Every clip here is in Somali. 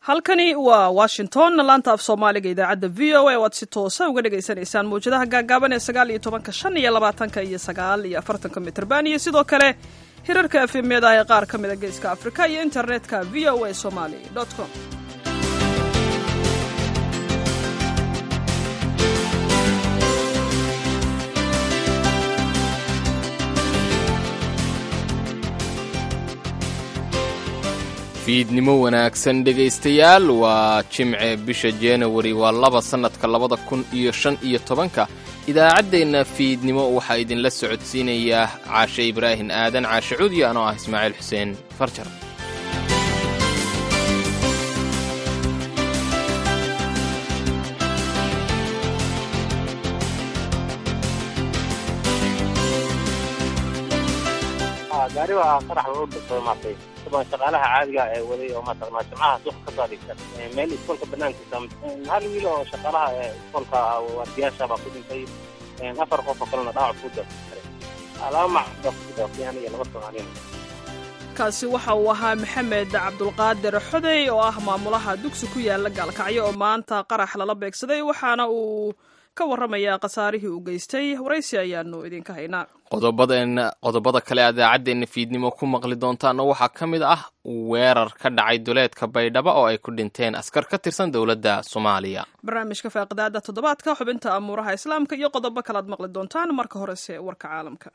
halkani waa washington laanta af soomaaliga idaacadda v o a o aad si toosa uga dhagaysanaysaan mawjadaha gaagaaban ee sagaal iyo tobanka shan iyo labaatanka iyo sagaal iyo afartanka mitrban iyo sidoo kale hirarka efemyada ee qaar ka mida geeska afrika iyo internetka v o a somali com fiidnimo wanaagsan dhegaystayaal waa jimce bisha januari waa laba sannadka labada kun iyo shan iyo tobanka idaacaddeenna fiidnimo waxaa idinla socodsiinayaa caashe ibraahin aadan caashe cuudi anoo ah ismaaciil xuseen farjar gaari waa qarax loo dhintay maartay dabaan shaqaalaha caadiga ee waday oo maartay jimcaha suuqa ka soo adeegsan meel iskoolka banaankiisa hal wiil oo shaqaalaha ee iskoolka waardiyaasha baa ku dhintay afar qof oo kalena dhaawac ku dhintay laba macbaa ku dhintay iyo laba soomaaliyana kaasi waxa uu ahaa maxamed cabdulqaadir xodey oo ah maamulaha dugsi ku yaala gaalkacyo oo maanta qarax lala beegsaday waxaana uu ka warramayaa khasaarihii uu geystay waraysi ayaanu idinka haynaa qodobadeenna qodobada kale idaacaddeena fiidnimo ku maqli doontaana waxaa ka mid ah weerar ka dhacay duleedka baydhabo oo ay ku dhinteen askar ka tirsan dowladda soomaaliya barnaamijka faaqidaada toddobaadka xubinta amuuraha islaamka iyo qodobo kale aad maqli doontaan marka horese warka caalamka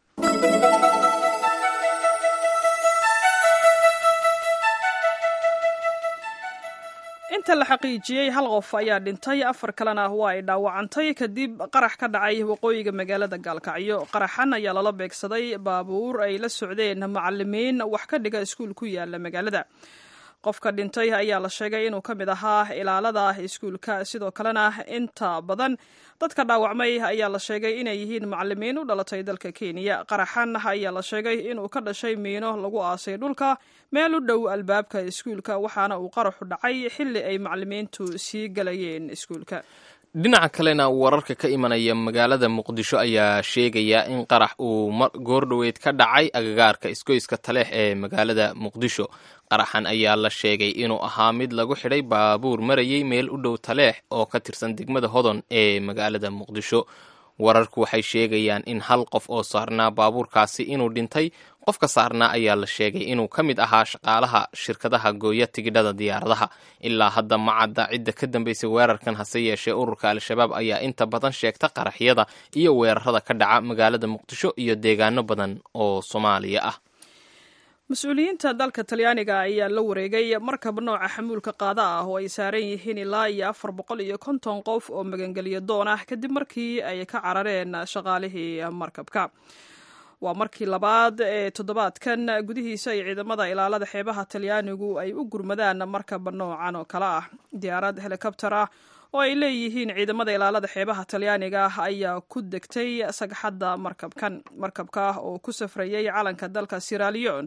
inta la xaqiijiyey hal qof ayaa dhintay afar kalena waa ay dhaawacantay kadib qarax ka dhacay waqooyiga magaalada gaalkacyo qaraxan ayaa lala beegsaday baabuur ay la socdeen macalimiin wax ka dhiga iskuul ku yaala magaalada qofka dhintay ayaa la sheegay inuu ka mid ahaa ilaalada iskuulka sidoo kalena inta badan dadka dhaawacmay ayaa la sheegay inay yihiin macalimiin u dhalatay dalka kenya qaraxan ayaa la sheegay inuu ka dhashay miino lagu aasay dhulka meel u dhow albaabka iskuulka waxaana uu qaraxu dhacay xilli ay macalimiintu sii galayeen iskuulka dhinaca kalena wararka ka imanaya magaalada muqdisho ayaa sheegaya in qarax uu goordhoweyd ka dhacay agagaarka isgoyska taleex ee magaalada muqdisho qaraxan ayaa la sheegay inuu ahaa mid lagu xidhay baabuur marayay meel u dhow taleex oo ka tirsan degmada hodon ee magaalada muqdisho wararku waxay sheegayaan in hal qof oo saarnaa baabuurkaasi inuu dhintay qofka saarnaa ayaa la sheegay inuu ka mid ahaa shaqaalaha shirkadaha gooya tigidhada diyaaradaha ilaa hadda ma cadda cidda ka dambaysay weerarkan hase yeeshee ururka al-shabaab ayaa inta badan sheegta qaraxyada iyo weerarada ka dhaca magaalada muqdisho iyo deegaano badan oo soomaaliya ah mas-uuliyiinta dalka talyaaniga ayaa la wareegay markab nooca xamuulka qaada ah oo ay saaran yihiin ilaa iyo afar boqol iyo konton qof oo magangeliyo doon ah kadib markii ay ka carareen shaqaalihii markabka waa markii labaad ee toddobaadkan gudihiisa ay ciidamada ilaalada xeebaha talyaanigu ay u gurmadaan markab noocan oo kale ah diyaarad helikobter ah oo ay leeyihiin ciidamada ilaalada xeebaha talyaaniga ayaa ku degtay sagxadda markabkan markabka oo ku safrayay calanka dalka siralion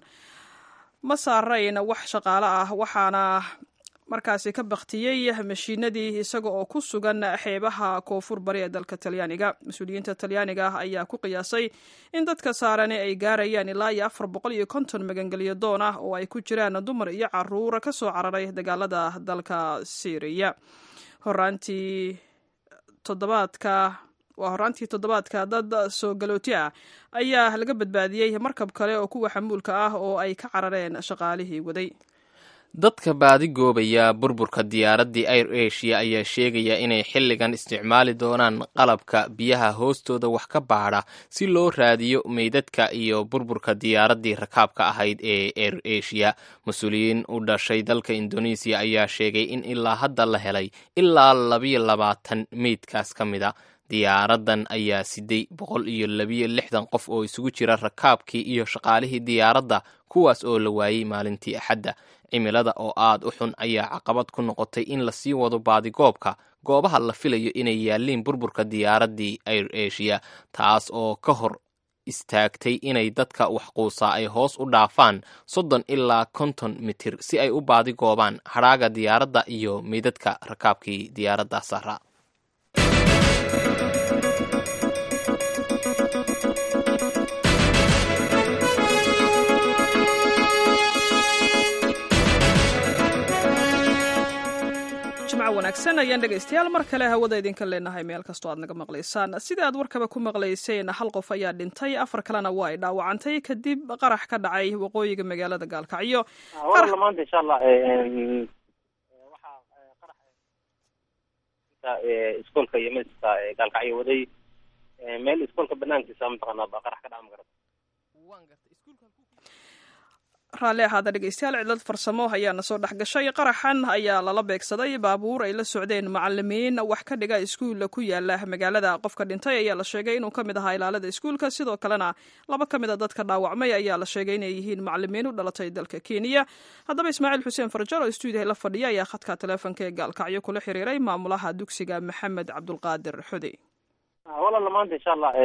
ma saarayn wax shaqaale ah waxaana markaasi ka baktiyey mashiinadii isaga oo ku sugan xeebaha koonfur bari ee dalka talyaaniga mas-uuliyiinta talyaaniga ayaa ku qiyaasay in dadka saarani ay gaarayaan ilaa iyo afar boqol iyo konton magangelyo doon ah oo ay ku jiraan dumar iyo caruur ka soo cararay dagaalada dalka syriya horaantii toddobaadka waa horaantii toddobaadka dad soo galooti ah ayaa laga badbaadiyey markab kale oo kuwa xamuulka ah oo ay ka carareen shaqaalihii waday dadka baadigoobaya burburka diyaaraddii air asia ayaa sheegaya inay xilligan isticmaali doonaan qalabka biyaha hoostooda wax ka baadha si loo raadiyo meydadka iyo burburka diyaaraddii rakaabka ahayd ee air asia mas-uuliyiin u dhashay dalka indonesiya ayaa sheegay in ilaa hadda la helay ilaa labiyo labaatan meydkaas ka mida diyaaraddan ayaa siday boqol iyo labiyo lixdan qof oo isugu jira rakaabkii iyo shaqaalihii diyaaradda kuwaas oo la waayey maalintii axadda cimilada oo aad u xun ayaa caqabad ku noqotay in lasii wado baadigoobka goobaha la filayo inay yaalliin burburka diyaaraddii air asia taas oo ka hor istaagtay inay dadka waxquusaa ay hoos u dhaafaan soddon ilaa konton mitir si ay u baadigoobaan hadhaaga diyaaradda iyo meydadka rakaabkii diyaaradda sara wanaagsan ayaan dhegaystayaal mar kale hawada idinka leenahay meel kastoo aad naga maqlaysaan sida aad warkaba ku maqlayseen hal qof ayaa dhintay afar kalena waa ay dhaawacantay kadib qarax ka dhacay waqooyiga magaalada gaalkacyo wala maanta insha allah waxaa qarax iskoolka iyo miska gaalkacyo waday meel iskoolka banaankiisa mataqaanaa baa qarax ka dhaca magarata raalli ahaada dhegeystayaal cidlad farsamo ayaana soo dhex gashay qaraxan ayaa lala beegsaday baabuur ay la socdeen macalimiin wax ka dhiga iskuulla ku yaala magaalada qofka dhintay ayaa la sheegay inuu ka mid ahaa ilaalada iskuulka sidoo kalena laba ka mid a dadka dhaawacmay ayaa la sheegay inay yihiin macalimiin u dhalatay dalka kenya haddaba ismaaciil xuseen farjar oo stuudiyaha la fadhiya ayaa khadka teleefonka ee gaalkacyo kula xiriiray maamulaha dugsiga maxamed cabdulqaadir xudey walaala maanta insha allah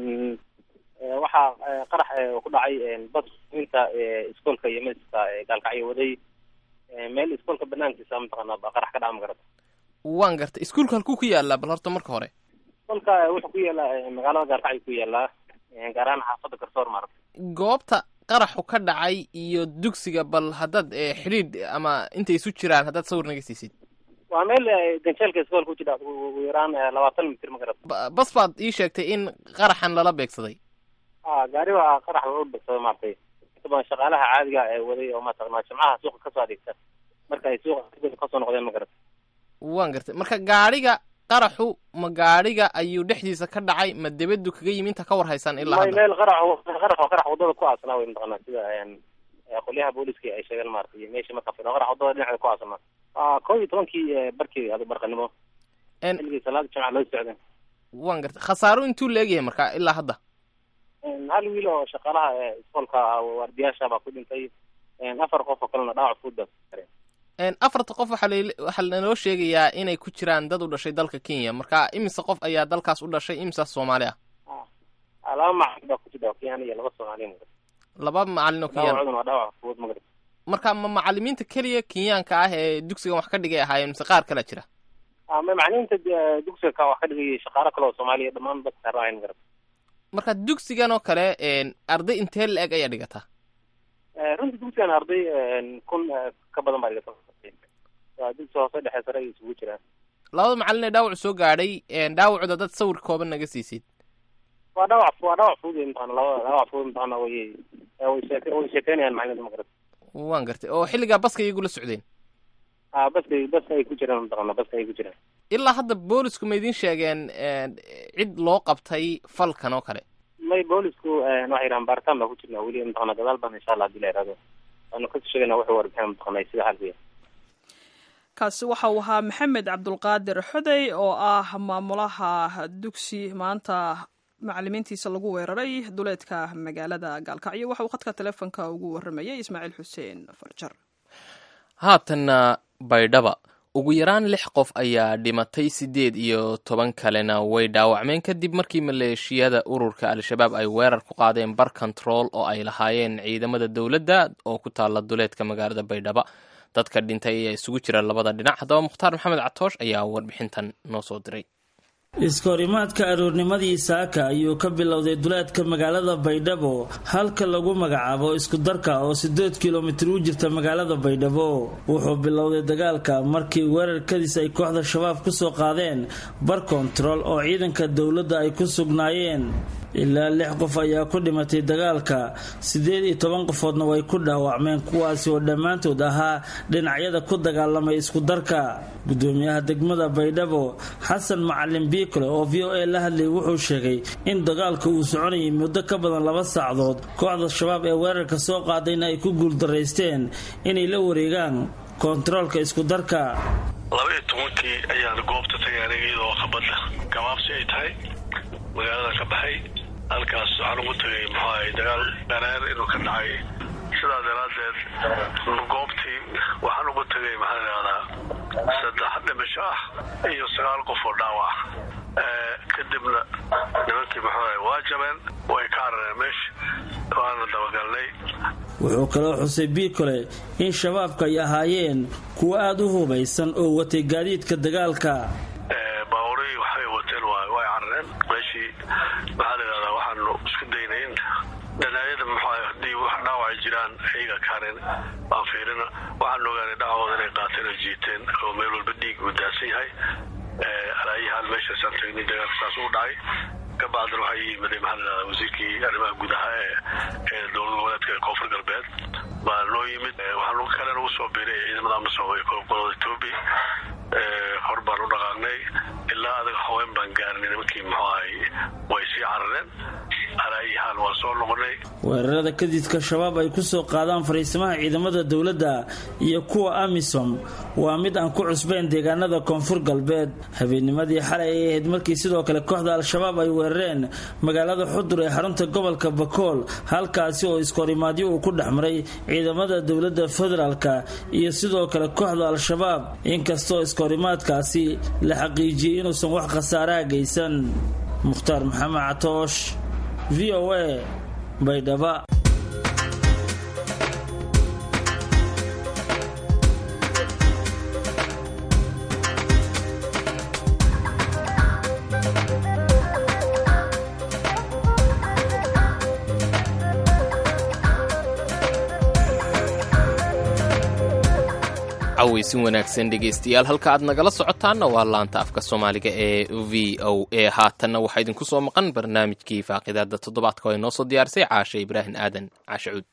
waxaa qarax ku dhacay basinta iskoolka iyo miska gaalkacyo waday meel iskoolka banaankiisa mataqaanaa baa qarax ka dhaca magarata waan gartay iskuulka halkuu ku yaalaa bal horta marka hore iskoolka wuxuu ku yaalaa magaalada gaalkacyo ku yaalaa gaar ahaan xaafadda garsoor maarata goobta qaraxu ka dhacay iyo dugsiga bal haddaad xidhiidh ama intay isu jiraan haddaad sawir naga siisid waa meel ganjeelka iskoolka ku jira ugu yaraan labaatan mitir magarata bas baad ii sheegtay in qaraxan lala beegsaday a gaari waa qarax u dhigsaday maaragtay inta badan shaqaalaha caadiga ee waday oo mataqanaa jimcaha suuqa kasoo adeegta marka ay suuqa kasoo noqdeen ma garata waan gartay marka gaadhiga qaraxu ma gaadhiga ayuu dhexdiisa ka dhacay ma debadu kaga yimi inta ka war haysaan ilaa may hadda meel qarax qarax oo qarax wadada ku aasanaa wey mataqanaa sida qolyaha booliska ay sheegeen maarata iyo meeshii marka firo qarax wadada dhinaceeda ku aasanaa kow iyo tobankii barkii adu barqanimo En- xilligii salaada jimca loo socdeen waan gartay khasaaro intuu leegyahay marka ilaa hadda hal wiil oo shaqaalaha iskoolka waardiyaasha baa ku dhintay afar qof oo kalena dhaawac fudud baa ku gaareen En, afarta qof waxaa la- waxaa lanoo sheegayaa inay ku jiraan dad u dhashay dalka kenya marka imise qof ayaa dalkaas u dhashay imisaas soomaali ah Ah, laba macalin baa ku jira kenyan iyo laba soomaaliya magarata laba macalin oo kenyaan dhaawacduna waa dhaawac fudud magarata marka ma macalimiinta keliya kenyaanka ah ee dugsigan wax ka dhigay ahaayeen mise qaar kalea jira Ah, ma macalimiinta de- dugsiga ka wax ka dhigayay shaqaalo kale oo soomaaliya dhammaan dadka saaraayan magarata marka dugsigan oo kale en, arday intee la-eg ayaa dhigataa Eh, runtii dugsigan arday kun eh, ka badan baa dhigata waa dugsi hoose dhexe sare ay isugu jiraan labada macalin ee dhaawac soo gaadhay en, dhaawacooda dad sawir kooban naga siisid waa dhaawac waa dhaawac fudud wey mataqana laba dhaawac fudud mataqana way eh, way sheeke way sheekeynayaan macalimiinta magarata waan gartay oo xilligaa baska iyagu la socdeen ah baska baska ay ku jiraan mataqana baska ay ku jiraan ilaa hadda boolisku ma idiin sheegeen en, cid loo qabtay falkan oo kale may boolisku eh, waxay yidhahaan baaritaan baa ku jirnaa weli mataqana gadaal baan insha allah hadii la yidhahdo waanu kasoo sheegayna wuxuu warbixin mataqana sida xalku yahay kaasi waxa uu ahaa maxamed cabdulqaadir xodey oo ah maamulaha dugsi maanta macalimiintiisa lagu weeraray duleedka magaalada gaalkacyo waxa uu khadka teleefonka ugu waramayay ismaaciil xuseen farjar haatanna baydhaba ugu yaraan lix qof ayaa dhimatay siddeed iyo toban kalena way dhaawacmeen kadib markii maleeshiyada ururka al-shabaab ay weerar ku qaadeen bar control oo ay lahaayeen ciidamada dowladda oo ku taala duleedka magaalada baydhaba dadka dhintay ayaa isugu jira labada dhinac haddaba mukhtaar maxamed catoosh ayaa warbixintan noo soo diray iskahorimaadka aroornimadii saaka ayuu ka bilowday duleedka magaalada baydhabo halka lagu magacaabo iskudarka oo sideed kilomitir u jirta magaalada baydhabo wuxuu bilowday dagaalka markii weerarkadiis ay kooxda shabaab kusoo qaadeen bar kontarool oo ciidanka dowladda ay ku sugnaayeen ilaa lix qof ayaa ku dhimatay dagaalka siddeed iyo toban qofoodna way ku dhaawacmeen kuwaasi oo dhammaantood ahaa dhinacyada ku dagaalamay iskudarka gudoomiyaha degmada baydhabo xasan macalin biikole oo v o a la hadlayay wuxuu sheegay in dagaalka uu soconayay muddo ka badan laba saacdood kooxda shabaab ee weerarka soo qaadayna ay ku guuldaraysteen inay la wareegaan koontaroolka iskudarka laba iyo tobankii ayaan goobta tagay aniga iyadoo qabadda gabaabsi ay tahay magaalada ka baxay halkaas waxaan ugu tagay muxuu ahay dagaal dhareer inuu ka dhacay sidaa daraaddeed goobtii waxaan ugu tagay maxaa la yidhahdaa saddex dhimasho ah iyo sagaal qof oo dhaawac ah kadibna nimankii muxuu ahay waa jabeen way ka carareen meesha waana dabagalnay wuxuu kaloo xusay biikole in shabaabka ay ahaayeen kuwo aada u hubaysan oo watay gaadiidka dagaalka baaburii waxay wateen waa way carareen meeshii maxaa la yidhahdaa waxaanu isku daynay in dhanaayada muxuu haddii wax dhaawacay jiraan ayaga kaareen baan fiirina waxaan ogaanay dhacooda inay qaateen oo jiiteen oo meel walba dhiig uu daasan yahay u dhacay kabacdina waxaa yimid maxaa wasiirkii arrimaha gudaha ee ee dowlad goboleedka koonfur galbeed baa noo yimid waxaa kale nagu soo biiray ciidamada amisom ee gobolada etoobiya hor baan u dhaqaaqnay ilaa adaga haween baan gaarnay nimankii muxuu ahay way sii carareen alaa iyo haal waan soo noqonay weerarada kadidka shabaab ay ku soo qaadaan fariisimaha ciidamada dowladda iyo kuwa amisom waa mid aan ku cusbayn deegaanada koonfur galbeed habeennimadii xalay ay ahayd markii sidoo kale kooxda al-shabaab ay weerareen magaalada xudur ee xarunta gobolka bakool halkaasi oo iskahorimaadyo uu ku dhex maray ciidamada dowladda federaalka iyo sidoo kale kooxda al-shabaab inkastoo iskahorimaadkaasi la xaqiijiyey inuusan wax khasaaraha geysan mukhtaar maxamed catoosh v o a baydhaba cawaysin wanaagsan dhegaystayaal halka aad nagala socotaanna waa laanta afka soomaaliga ee v o a haatanna waxaa idinku soo maqan barnaamijkii faaqidaada toddobaadka oo ay noo soo diyaarisay caashe ibraahim aadan caashe cuud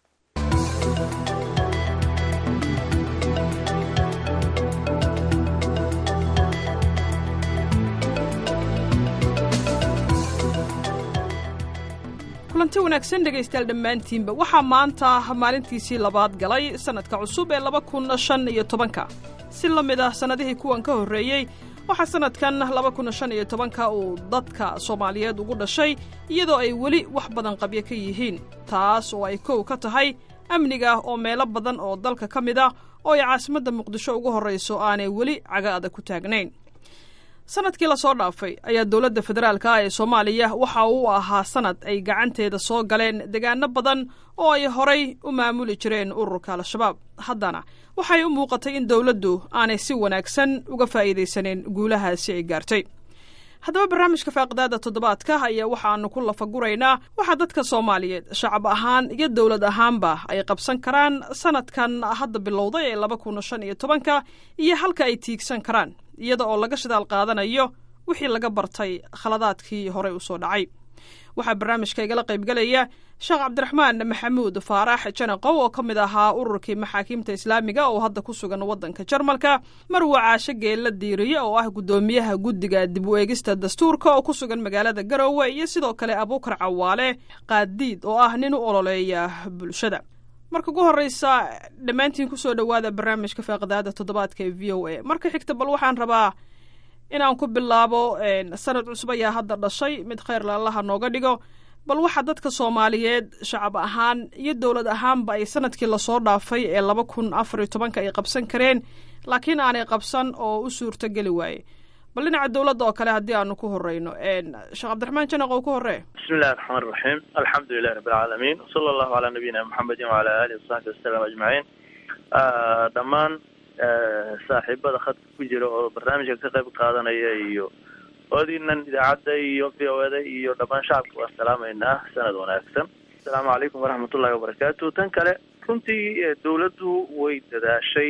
kulanti wanaagsan dhegaystayaal dhammaantiinba waxaa maanta maalintiisii labaad galay sannadka cusub ee laba kun shan iyo tobanka si la mid ah sannadihii kuwan ka horreeyey waxaa sannadkan laba kun shan iyo tobanka uu dadka soomaaliyeed ugu dhashay iyadoo ay weli wax badan qabyo ka yihiin taas oo ay kow ka tahay amniga oo meelo badan oo dalka ka mid ah oo ay caasimadda muqdisho ugu horrayso aanay weli caga adag ku taagnayn sanadkii lasoo dhaafay ayaa dowladda federaalka ah ee soomaaliya waxa uu ahaa sanad ay gacanteeda soo galeen degaano badan oo ay horay u maamuli jireen ururka al-shabaab haddana waxay u muuqatay in dowladdu aanay si wanaagsan uga faa'iidaysaneen guulahaasi ay gaartay haddaba barnaamijka faaqidaada toddobaadka ayaa waxaanu ku lafaguraynaa waxaa dadka soomaaliyeed shacab ahaan iyo dowlad ahaanba ay qabsan karaan sanadkan hadda bilowday ee laba kun shan iyo tobanka iyo halka ay tiigsan karaan iyada oo laga shidaal qaadanayo wixii laga bartay khaladaadkii horey u soo dhacay waxaa barnaamijka igala qaybgelaya sheekh cabdiraxmaan maxamuud faarax janaqow oo ka mid ahaa ururkii maxaakiimta islaamiga oo hadda ku sugan waddanka jarmalka marwa caashe geella diiriye oo ah guddoomiyaha guddiga dib u eegista dastuurka oo ku sugan magaalada garowe iyo sidoo kale abuukar cawaale qaadiid oo ah nin u ololeeya bulshada marka ugu horreysa dhammaantiin kusoo dhowaada barnaamijka faaqidaada toddobaadka ee v o a marka xigta bal waxaan rabaa inaan ku bilaabo sanad cusub ayaa hadda dhashay mid kheyr laalaha nooga dhigo bal waxaa dadka soomaaliyeed shacab ahaan iyo dowlad ahaanba ay sanadkii lasoo dhaafay ee laba kun afar iyo tobanka ay qabsan kareen laakiin aanay qabsan oo u suurto geli waaye bal dhinaca dowladda oo kale haddii aanu ku horeyno sheekh cabdiraxmaan janaq oo ku horee bismi illahi raxmaan raxiim alxamdu lilahi rabi alcaalamiin wsala allahu calaa nabiyina muxamedin wacala aalihi wasaxbi wasalam ajmaciin dhammaan saaxiibada khadka ku jira oo barnaamijka ka qayb qaadanaya iyo oodiinan idaacadda iyo v o da iyo dhammaan shacabka waan salaamaynaa sanad wanaagsan asalaamu calaykum waraxmatullahi wabarakaatu tan kale runtii dawladdu way dadaashay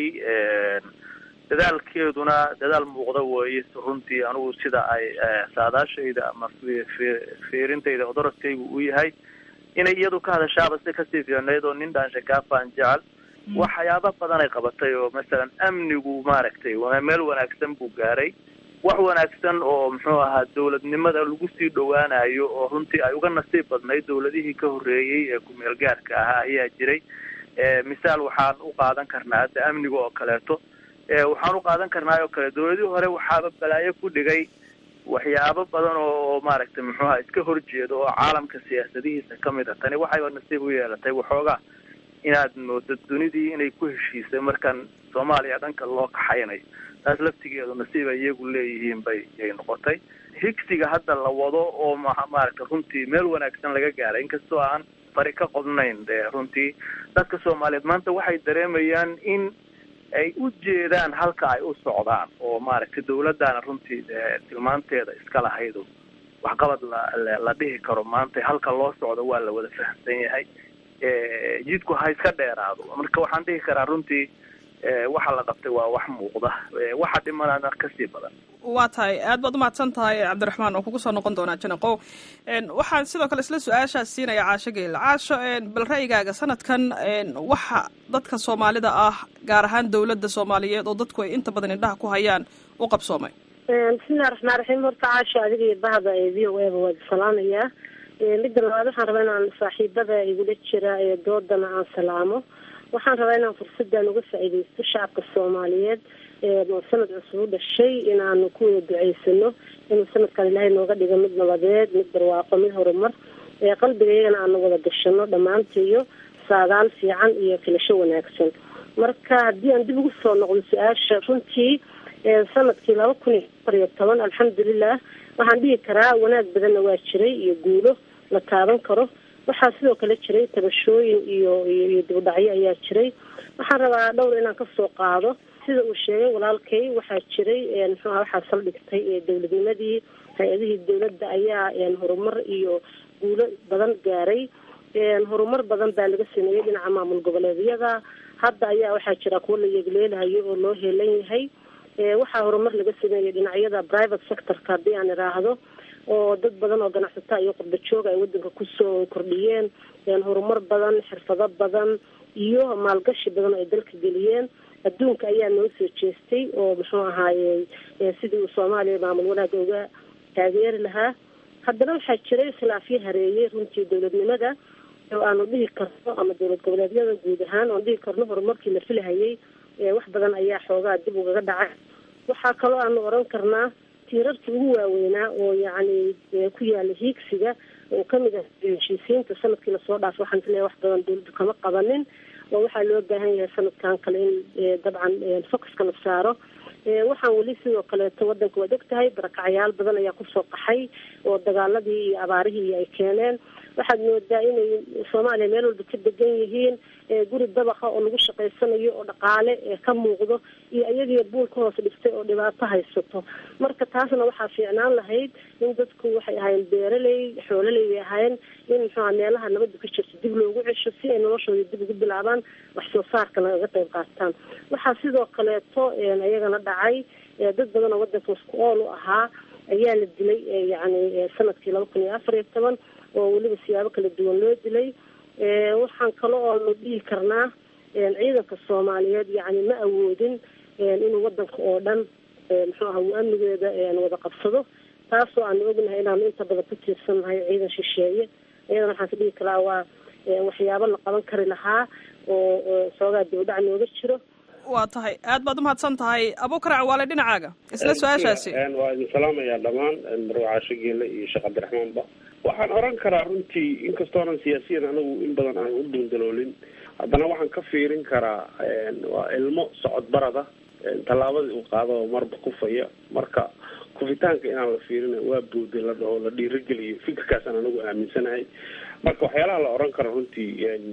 dadaalkeeduna dadaal muuqda weeye runtii anigu sida ay saadaashayda ama fiirintayda odoradkaygu uu yahay inay iyadu ka hadashaaba si kasii fiicnayd oo nin dhaansha jecel waxyaaba badan ay qabatay oo masalan amnigu maaragtay meel wanaagsan buu gaaray wax wanaagsan oo muxuu ahaa dawladnimada lagu sii dhowaanayo oo runtii ay uga nasiib badnayd dawladihii ka horreeyey ee ku-meel gaarka ahaa ayaa jiray misaal waxaan u qaadan karnaa hadda amniga oo kaleeto waxaan u qaadan karnaa oo kale dawladihii hore waxaaba balaayo ku dhigay waxyaabo badan oo maaragtay muxuuha iska horjeedo oo caalamka siyaasadihiisa kamid a tani waxayba nasiib u yeelatay waxoogaa inaad moodo dunidii inay ku heshiisay markan soomaaliya dhanka loo kaxaynayo taas laftigeedu nasiib ay iyagu leeyihiin bay ay noqotay higsiga hadda la wado oo maaragtay runtii meel wanaagsan laga gaaray inkastoo aan fari ka qodnayn de runtii dadka soomaaliyeed maanta waxay dareemayaan in ay u jeedaan halka ay u socdaan oo maaragtay dawladdaana runtii tilmaanteeda iska lahayd waxqabad la la dhihi karo maanta halka loo socdo waa la wada fahamsan yahay jidku ha iska dheeraado marka waxaan dhihi karaa runtii waxa la qabtay waa wax muuqda waxa dhimanana kasii badan waa tahay aad baad umahadsan tahay cabdiraxmaan oo kugu soo noqon doonaa janaqow waxaan sidoo kale isla su-aashaas siinaya caasho geela caasho bal ra'yigaaga sanadkan waxa dadka soomaalida ah gaar ahaan dowladda soomaaliyeed oo dadku ay inta badan indhaha ku hayaan u qabsoomay bismillahi raxmaan raxiim horta caasho adiga iyo bahda ee v o eba waad salaamayaa midda labaad waxaan rabaa inaan saaxiibada igula jira ee doodana aan salaamo waxaan rabaa inaan fursadan uga faa'iidaysto shacabka soomaaliyeed oo sanad cusub u dhashay inaanu ku wada duceysano inuu sanadkan ilaahay nooga dhigo mid nabadeed mid barwaaqo mid horumar qalbiga iyagana aanu wada gashano dhammaantiyo saadaal fiican iyo filasho wanaagsan marka haddii aan dib ugu soo noqdo su-aasha runtii sanadkii laba kun iyo afar iyo toban alxamdulilah waxaan dhihi karaa wanaag badanna waa jiray iyo guulo la taaban karo waxaa sidoo kale jiray tabashooyin iyo iyo dibudhacyo ayaa jiray waxaan rabaa dhowr inaan kasoo qaado sida uu sheegay walaalkay waxaa jiray muxuuha waxaa saldhigtay dowladnimadii hay-adihii dowladda ayaa horumar iyo guulo badan gaaray horumar badan baa laga sameeyey dhinaca maamul goboleedyada hadda ayaa waxaa jira kuwo la yeegleelahayo oo loo heelan yahay waxaa horumar laga sameeyey dhinacyada private sectorka haddii aan iraahdo oo dad badan oo ganacsataa iyo qurba jooga ay wadanka kusoo kordhiyeen horumar badan xirfado badan iyo maalgashi badan oo ay dalka geliyeen adduunka ayaa noo soo jeestay oo muxuu ahaaye sidii uu soomaaliya maamul wanaaga uga taageeri lahaa haddana waxaa jiray khilaafyo hareeyey runtii dowladnimada oo aanu dhihi karno ama dowlad goboleedyada guud ahaan oan dhihi karno horumarkii la filahayay wax badan ayaa xoogaa dib ugaga dhacay waxaa kaloo aanu oran karnaa tiirarkii ugu waaweynaa oo yacni ku yaala hiigsiga oo kamid ah heshiisiinta sanadkii lasoo dhaafay waxaan isleeyahay wax badan dowladdu kama qabanin oo waxaa loo baahan yahay sanadkan kale in dabcan focuska la saaro waxaan weli sidoo kaleeto wadanka waad og tahay barakacyaal badan ayaa kusoo qaxay oo dagaaladii iyo abaarihii ay keeneen waxaad moodaa inay soomaaliya meel walba ka degan yihiin guri dabaqa oo lagu shaqaysanayo oo dhaqaale ka muuqdo iyo iyagii buul ka hoos dhistay oo dhibaato haysato marka taasna waxaa fiicnaan lahayd in dadku waxay ahaayeen beeraley xoololey bay ahaayeen in muxuuha meelaha nabaddu ka jirto dib loogu cesho si ay noloshooda dib ugu bilaabaan wax soo saarka lagaga qayb qaataan waxaa sidoo kaleeto iyagana dhacay dad badan oo wadanka isku ool u ahaa ayaa la dilay yacni sanadkii laba kun iyo afar iyo toban oo weliba siyaabo kala duwan loo dilay waxaan kale oonu dhihi karnaa ciidanka soomaaliyeed yacni ma awoodin inuu wadanka oo dhan muxuu aha uu amnigeeda wada qabsado taasoo aanu ognahay inaanu inta badan ku tiirsannahay ciidan shisheeye iyadana waxaan ka dhihi karaa waa waxyaabo la qaban kari lahaa oo soogaa dibadhac nooga jiro waa tahay aad baad umahadsan tahay abukarac waale dhinacaaga isla su-aashaasi waa idin salaamayaa dhammaan marwacaasho geele iyo sheekh cabdiraxmaanba waxaan oran karaa runtii inkastoonan siyaasiyan anagu in badan aan u duundaloolin haddana waxaan ka fiirin karaa waa ilmo socod barada tallaabadii uu qaado marba kufaya marka kufitaanka inaan la fiirin waa buuday la dhaho la dhiirageliyo fikirkaasaan anagu aaminsanahay marka waxyaalaha la oran karo runtii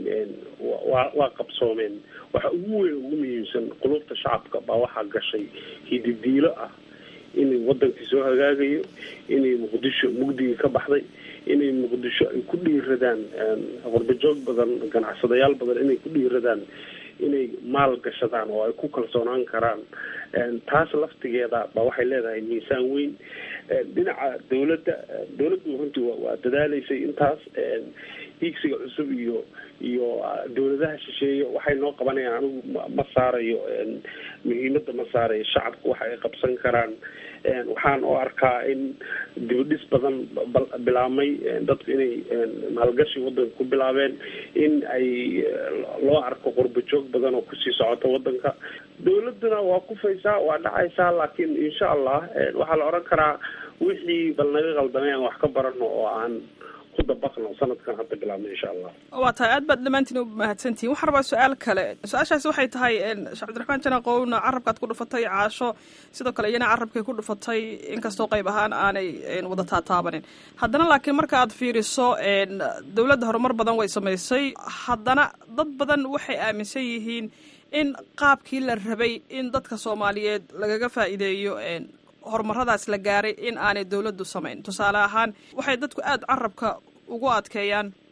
waa waa qabsoomeen waxa ugu weyn ugu muhiimsan qulubta shacabka baa waxaa gashay hididiilo ah inay wadankii soo hagaagayo inay muqdisho mugdigii ka baxday inay muqdisho ay ku dhiiradaan qurbajoog badan ganacsadayaal badan inay ku dhiiradaan inay maal gashadaan oo ay ku kalsoonaan karaan taas laftigeeda ba waxay leedahay miisaan weyn dhinaca dawladda dawladdu runtii waa dadaaleysay intaas hiigsiga cusub iyo iyo dawladaha shisheeye waxay noo qabanayaan anigu ma saarayo muhiimada ma saarayo shacabku waxa ay qabsan karaan waxaan u arkaa in dibadhis badan bilaabmay dadku inay maalgashi wadanka ku bilaabeen in ay loo arko qurbajoog badan oo kusii socota wadanka dawladuna waa kufaysaa waa dhacaysaa laakiin insha allah waxaa la oran karaa wixii bal naga qaldamay aan wax ka barano oo aan ku dabaqno sanadkan hadda bilaabna insha allah waa tahay aad baad dhammaantiin u mahadsantihin waxaan rabaa su-aal kale su-aashaasi waxay tahay sheekh cabdiraxmaan janaqowna carabkaad ku dhufatay caasho sidoo kale iyana carabkay ku dhufatay inkastoo qayb ahaan aanay wada taataabanin haddana laakiin marka aad fiiriso dowladda horumar badan way samaysay haddana dad badan waxay aaminsan yihiin in qaabkii la rabay in dadka soomaaliyeed lagaga faa'iideeyo horumaradaas la gaaray in aanay dowladdu samayn tusaale ahaan waxay dadku aada carabka ugu adkeeyaan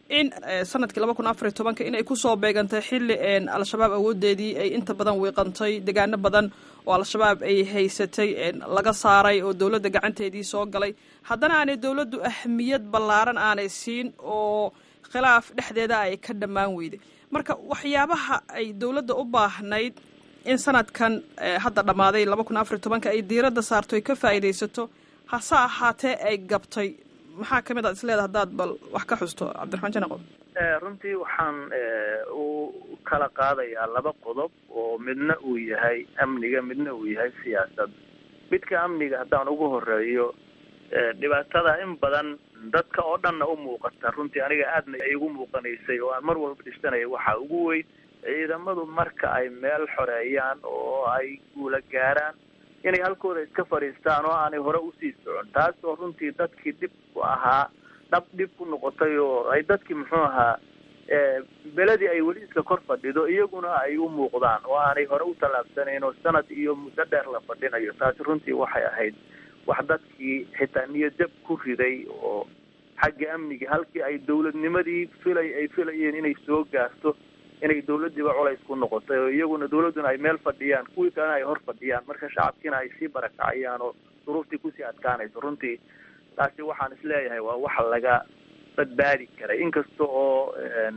in sanadkii laba kun afariy tobanka inay kusoo beegantay xilli al-shabaab awoodeedii ay inta badan wiiqantay degaano badan oo al-shabaab ay haysatay laga saaray oo dowladda gacanteedii soo galay haddana aanay dowladdu ahmiyad ballaaran aanay siin oo khilaaf dhexdeeda ay ka dhammaan weyday marka waxyaabaha ay dowladda u baahnayd in sanadkan hadda dhammaaday laba kun afariy tobanka ay diiradda saarto ay ka faa'iidaysato hase ahaatee ay gabtay maxaa kamid aad isleedaha haddaad bal wax ka xusto cabdiraxmaan janaqo runtii waxaan u kala qaadayaa laba qodob oo midna uu yahay amniga midna uu yahay siyaasad midka amniga haddaan ugu horeeyo dhibaatada in badan dadka oo dhanna u muuqata runtii aniga aadna ay igu muuqanaysay oo aan mar walba dhisanaya waxaa ugu weyn ciidamadu marka ay meel xoreeyaan oo ay guula gaaraan inay halkooda iska fadhiistaan oo aanay hore usii socon taas oo runtii dadkii dhib ku ahaa dhab dhib ku noqotay oo ay dadkii muxuu ahaa beledii ay weli iska kor fadhido iyaguna ay u muuqdaan oo aanay hore u tallaabsanayn oo sanad iyo muddo dheer la fadhinayo taasi runtii waxay ahayd wax dadkii xitaa niyadjab ku riday oo xagga amniga halkii ay dawladnimadii filay ay filayeen inay soo gaarto inay dawladdiiba culays ku noqotay oo iyaguna dawladduna ay meel fadhiyaan kuwii kalena ay hor fadhiyaan marka shacabkiina ay sii barakacayaan oo duruuftii kusii adkaanayso runtii taasi waxaan isleeyahay waa wax laga badbaadi karay inkasta oo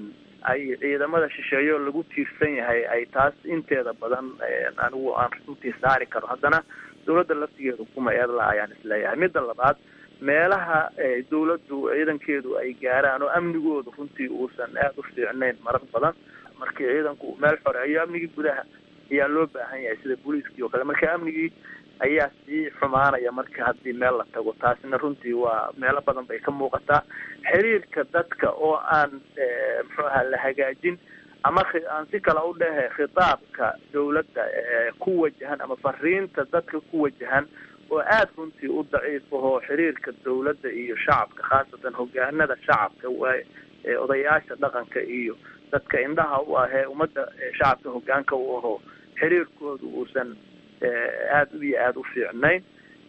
ay ciidamada shisheeyo lagu tiirsan yahay ay taas inteeda badan anigu aan runtii saari karo haddana dawladda laftigeedu kuma eedla ayaan isleeyahay midda labaad meelaha dawladdu ciidankeedu ay gaaraan oo amnigoodu runtii uusan aada u fiicnayn marar badan markii ciidanku meel xoreeyo amnigii gudaha ayaa loo baahan yahay sida booliiskii oo kale marka amnigii ayaa sii xumaanaya marka haddii meel la tago taasina runtii waa meelo badan bay ka muuqataa xiriirka dadka oo aan muxuu ahaa la hagaajin ama aan si kale u dhehe khitaabka dawladda ku wajahan ama fariinta dadka ku wajahan oo aada runtii u daciif ahoo xiriirka dawladda iyo shacabka khaasatan hogaanada shacabka waa odayaasha dhaqanka iyo dadka indhaha u ahee ummadda shacabka hogaanka u aho xiriirkoodu uusan aada iyo aada u fiicnayn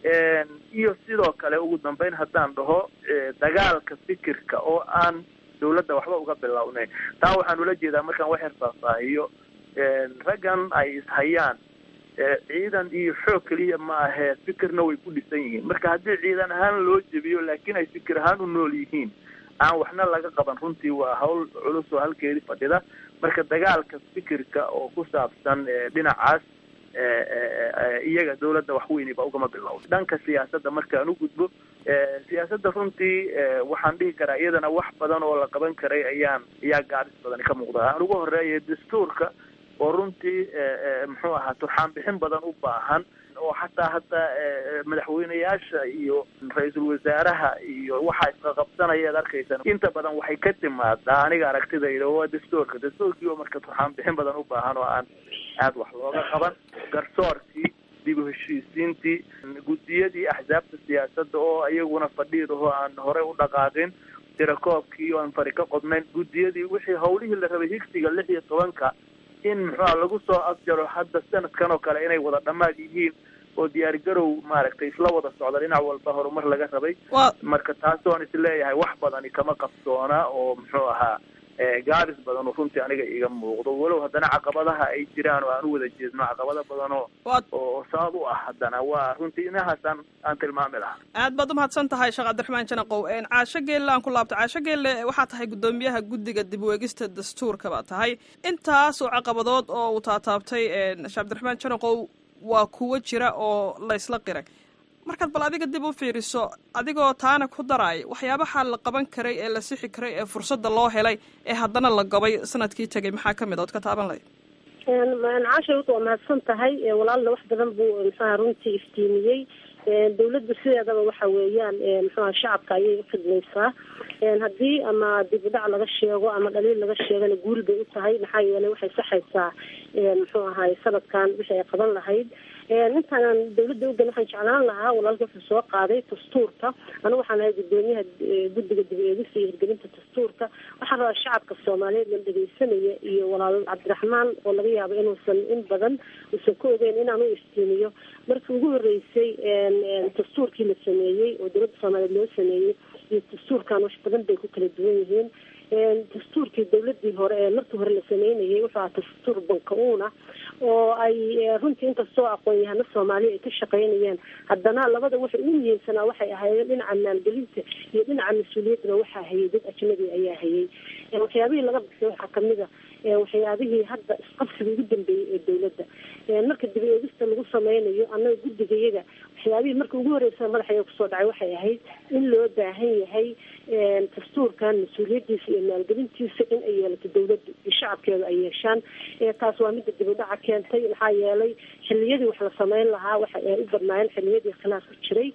iyo sidoo kale ugu dambeyn haddaan dhaho dagaalka fikirka oo aan dawladda waxba uga bilownayn taa waxaan ula jeedaa markaan wax yar faahfaahiyo raggan ay ishayaan ciidan iyo xoog keliya ma ahee fikirna way ku dhisan yihiin marka haddii ciidan ahaan loo jebiyo laakiin ay fikir ahaan u nool yihiin aan waxna laga qaban runtii waa hawl culus oo halkeedii fadhida marka dagaalka fikirka oo ku saabsan dhinacaas iyaga dawladda wax weyniba ugama bilowda dhanka siyaasadda markaan u gudbo siyaasadda runtii waxaan dhihi karaa iyadana wax badan oo la qaban karay ayaan ayaa gaadis badan ka muuqda aan ugu horeeya dastuurka oo runtii muxuu ahaa turxaan bixin badan u baahan oo xataa hadda madaxweyneyaasha iyo ra-iisul wasaaraha iyo waxa isqaqabsanaya ad arkaysan inta badan waxay ka timaadaa aniga aragtidayda waa dastuurka dastuurkii oo marka turxaan bixin badan u baahan oo aan aada wax looga qaban garsoorkii dib u heshiisiintii guddiyadii axsaabta siyaasadda oo iyaguna fadhiidahoo aan horey u dhaqaaqin tirakoobkii oo aan fari ka qodnayn guddiyadii wixii hawlihii la rabay higsiga lix iyo tobanka in muxuuha lagu soo afjaro hadda sanadkan oo kale inay wada dhammaad yihiin oo diyaar garow maaragtay isla wada socda dhinac walba horumar laga rabay marka taasoon isleeyahay wax badani kama qabsoona oo muxuu ahaa gaabis badan oo runtii aniga iga muuqdo walow haddana caqabadaha ay jiraan oo aan u wada jeedno caqabado badan oo oo sabab u ah haddana waa runtii inahaasaan aan tilmaami lahaa aad baad umahadsan tahay sheekh cabdiraxmaan janaqow caasho geelle aan ku laabto caasho geelle waxaa tahay guddoomiyaha guddiga dib weegista dastuurka baa tahay intaasoo caqabadood oo uu taataabtay sheekh cabdiraxmaan janaqow waa kuwo jira oo laysla qiray markaad bal adiga dib u fiiriso adigoo taana ku daraaya waxyaabaha la qaban karay ee la sixi karay ee fursadda loo helay ee haddana la gobay sanadkii tegay maxaa kamid ood ka taaban lahayd caasha waa mahadsan tahay walaalna wax badan buu mxuaha runtii iftiimiyey dawladdu sideedaba waxa weeyaan mxuaha shacabka ayay ukhidmaysaa haddii ama dib u dhac laga sheego ama dhaliil laga sheegana guul bay u tahay maxaa yeelay waxay saxaysaa muxuu ahaay sanadkan wixii ay qaban lahayd intaanaan dawladda ugan waxaan jeclaan lahaa walaalka wuxuu soo qaaday dastuurka anigu waxaan ahay guddoomiyaha guddiga dib eegista iyo hirgelinta dastuurka waxaan rabaa shacabka soomaaliyeed la dhegeysanaya iyo walaal cabdiraxmaan oo laga yaabo inuusan in badan uusan ka ogeyn inaan u iftiimiyo markii ugu horeysay dastuurkii la sameeyey oo dowladda soomaaliyeed loo sameeyey iyo dastuurkan wax badan bay ku kala duwan yihiin dastuurkii dawladii hore ee markii hore la sameynayay wuxuu ahaa dastuur banka-uuna oo ay runtii inkastoo aqoon-yahano soomaaliya ay ka shaqeynayeen haddana labada waxay ugu muhiimsanaa waxay ahaayeen dhinaca maalgelinta iyo dhinaca mas-uuliyaddana waxaa hayay dad ajnabi ayaa hayay waxyaabihii laga bixiyay waxaa kamid a waxyaabihii hadda isqabsiga ugu dambeeyey ee dawladda marka dib eegista lagu sameynayo annaga guddigayaga waxyaabihii marka ugu horeysa madaxaya kusoo dhacay waxay ahayd in loo baahan yahay dastuurkan mas-uuliyadiisa iyo maalgelintiisa in ay yeelato dawladdu iyo shacabkeedu ay yeeshaan taas waa midda dib u dhaca keentay maxaa yeelay xiliyadii wax la sameyn lahaa waxa ay u badnaayeen xiliyadii khilaaf ku jiray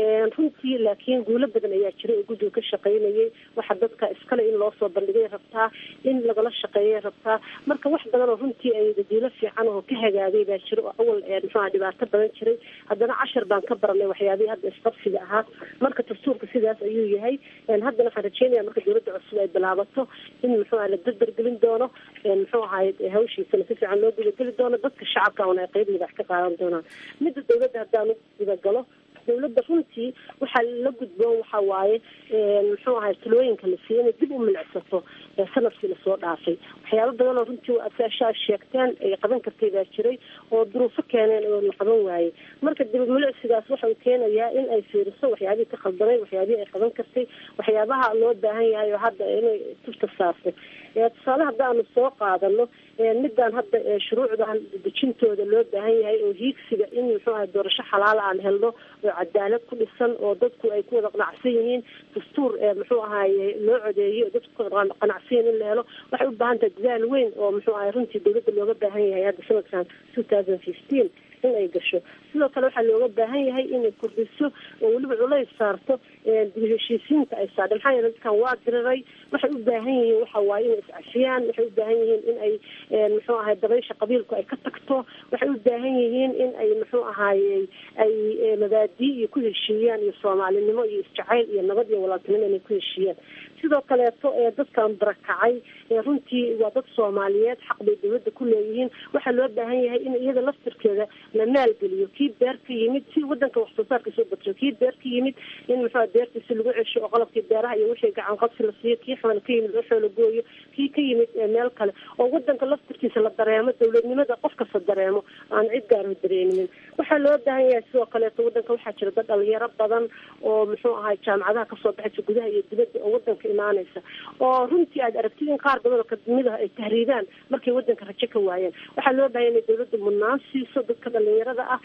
runtii laakiin guulo badan ayaa jiray oo guddiga ka shaqeynayay waxa dadka iskale in loo soo bandhigay rabtaa in lagala shaqeeyay rabtaa marka wax badan oo runtii ay dadiilo fiican oo ka hagaagay baa jira oo awal muxuuha dhibaato badan jiray haddana cashar baan ka baranay waxyaabihii hadda isqabsiga ahaa marka dastuurka sidaas ayuu yahay haddana waxaan rajeynaya marka dawladda cusub ay bilaabato in muxuuha la dardargelin doono muxuu ahaay hawshiisana si fiican loo gudageli doono dadka shacabka una ay qeybdii wax ka qaadan doonaan midda dawladda haddaan u gudagalo dawladda runtii waxaa la gudboon waxa waaye muxuu ahay talooyinka la siiyey inay dib u milicsato sanadkii lasoo dhaafay waxyaaba badan oo runtii asaashaa sheegteen ay qaban kartay baa jiray oo duruufo keeneen oo la qaban waayey marka dib milicsigaas waxa uu keenayaa in ay fiiriso waxyaabihii ka khaldamay waxyaabihii ay qaban kartay waxyaabaha loo baahan yahay oo hadda inay tufta saartay tusaale haddaanu soo qaadano midaan hadda shuruucdan dejintooda loo baahan yahay oo hiigsiga in muxuu ahay doorasho xalaala aan helno oo cadaalad ku dhisan oo dadku ay ku wada qanacsan yihiin dastuur muxuu ahaye loo codeeyey oo dadku qanacsan yihiin in la helo waxay u baahan tahay dadaal weyn oo muxuu ahay runtii dawladda looga baahan yahay hadda sanadkan two thousand fifteen in ay gasho sidoo kale waxaa looga baahan yahay inay kordhiso oo weliba culays saarto dib heshiisiinta ay saadhe maxaa yeele dadkan waa diriray waxay u baahan yihiin waxa waaye inay iscafiyaan waxay u baahan yihiin in ay muxuu ahay dabaysha qabiilku ay ka tagto waxay u baahan yihiin in ay muxuu ahaaye ay mabaadii iyo ku heshiiyaan iyo soomaalinimo iyo isjacayl iyo nabad iyo walaaltinimo inay ku heshiiyaan sidoo kaleeto ee dadkan barakacay runtii waa dad soomaaliyeed xaq bay dawladda ku leeyihiin waxaa loo baahan yahay in iyada laftirkeeda la maalgeliyo kii beer ka yimid si wadanka wax soo saarka soo badriyo kii beer ka yimid in muxua beertiisi lagu cesho oo qalabkii beeraha iyo wixii gacan qabsi la siiyo kii xoola ka yimid waxoo la gooyo kii ka yimid meel kale oo wadanka laftirkiisa la dareemo dawladnimada qof kasta dareemo aan cid gaarho dareeminin waxaa loo baahan yahay sidoo kaleeto wadanka waxaa jira dad dhalinyaro badan oo muxuu ahay jaamacadaha kasoo baxaysa gudaha iyo dibadda oo wadanka imaanaysa oo runtii aad aragtid in qaar badan oo kadimid ah ay tahriibaan markay wadanka rajo ka waayeen waxaa loo baahan inay dawladda mudnaan siiso dadka dhalinyarada ah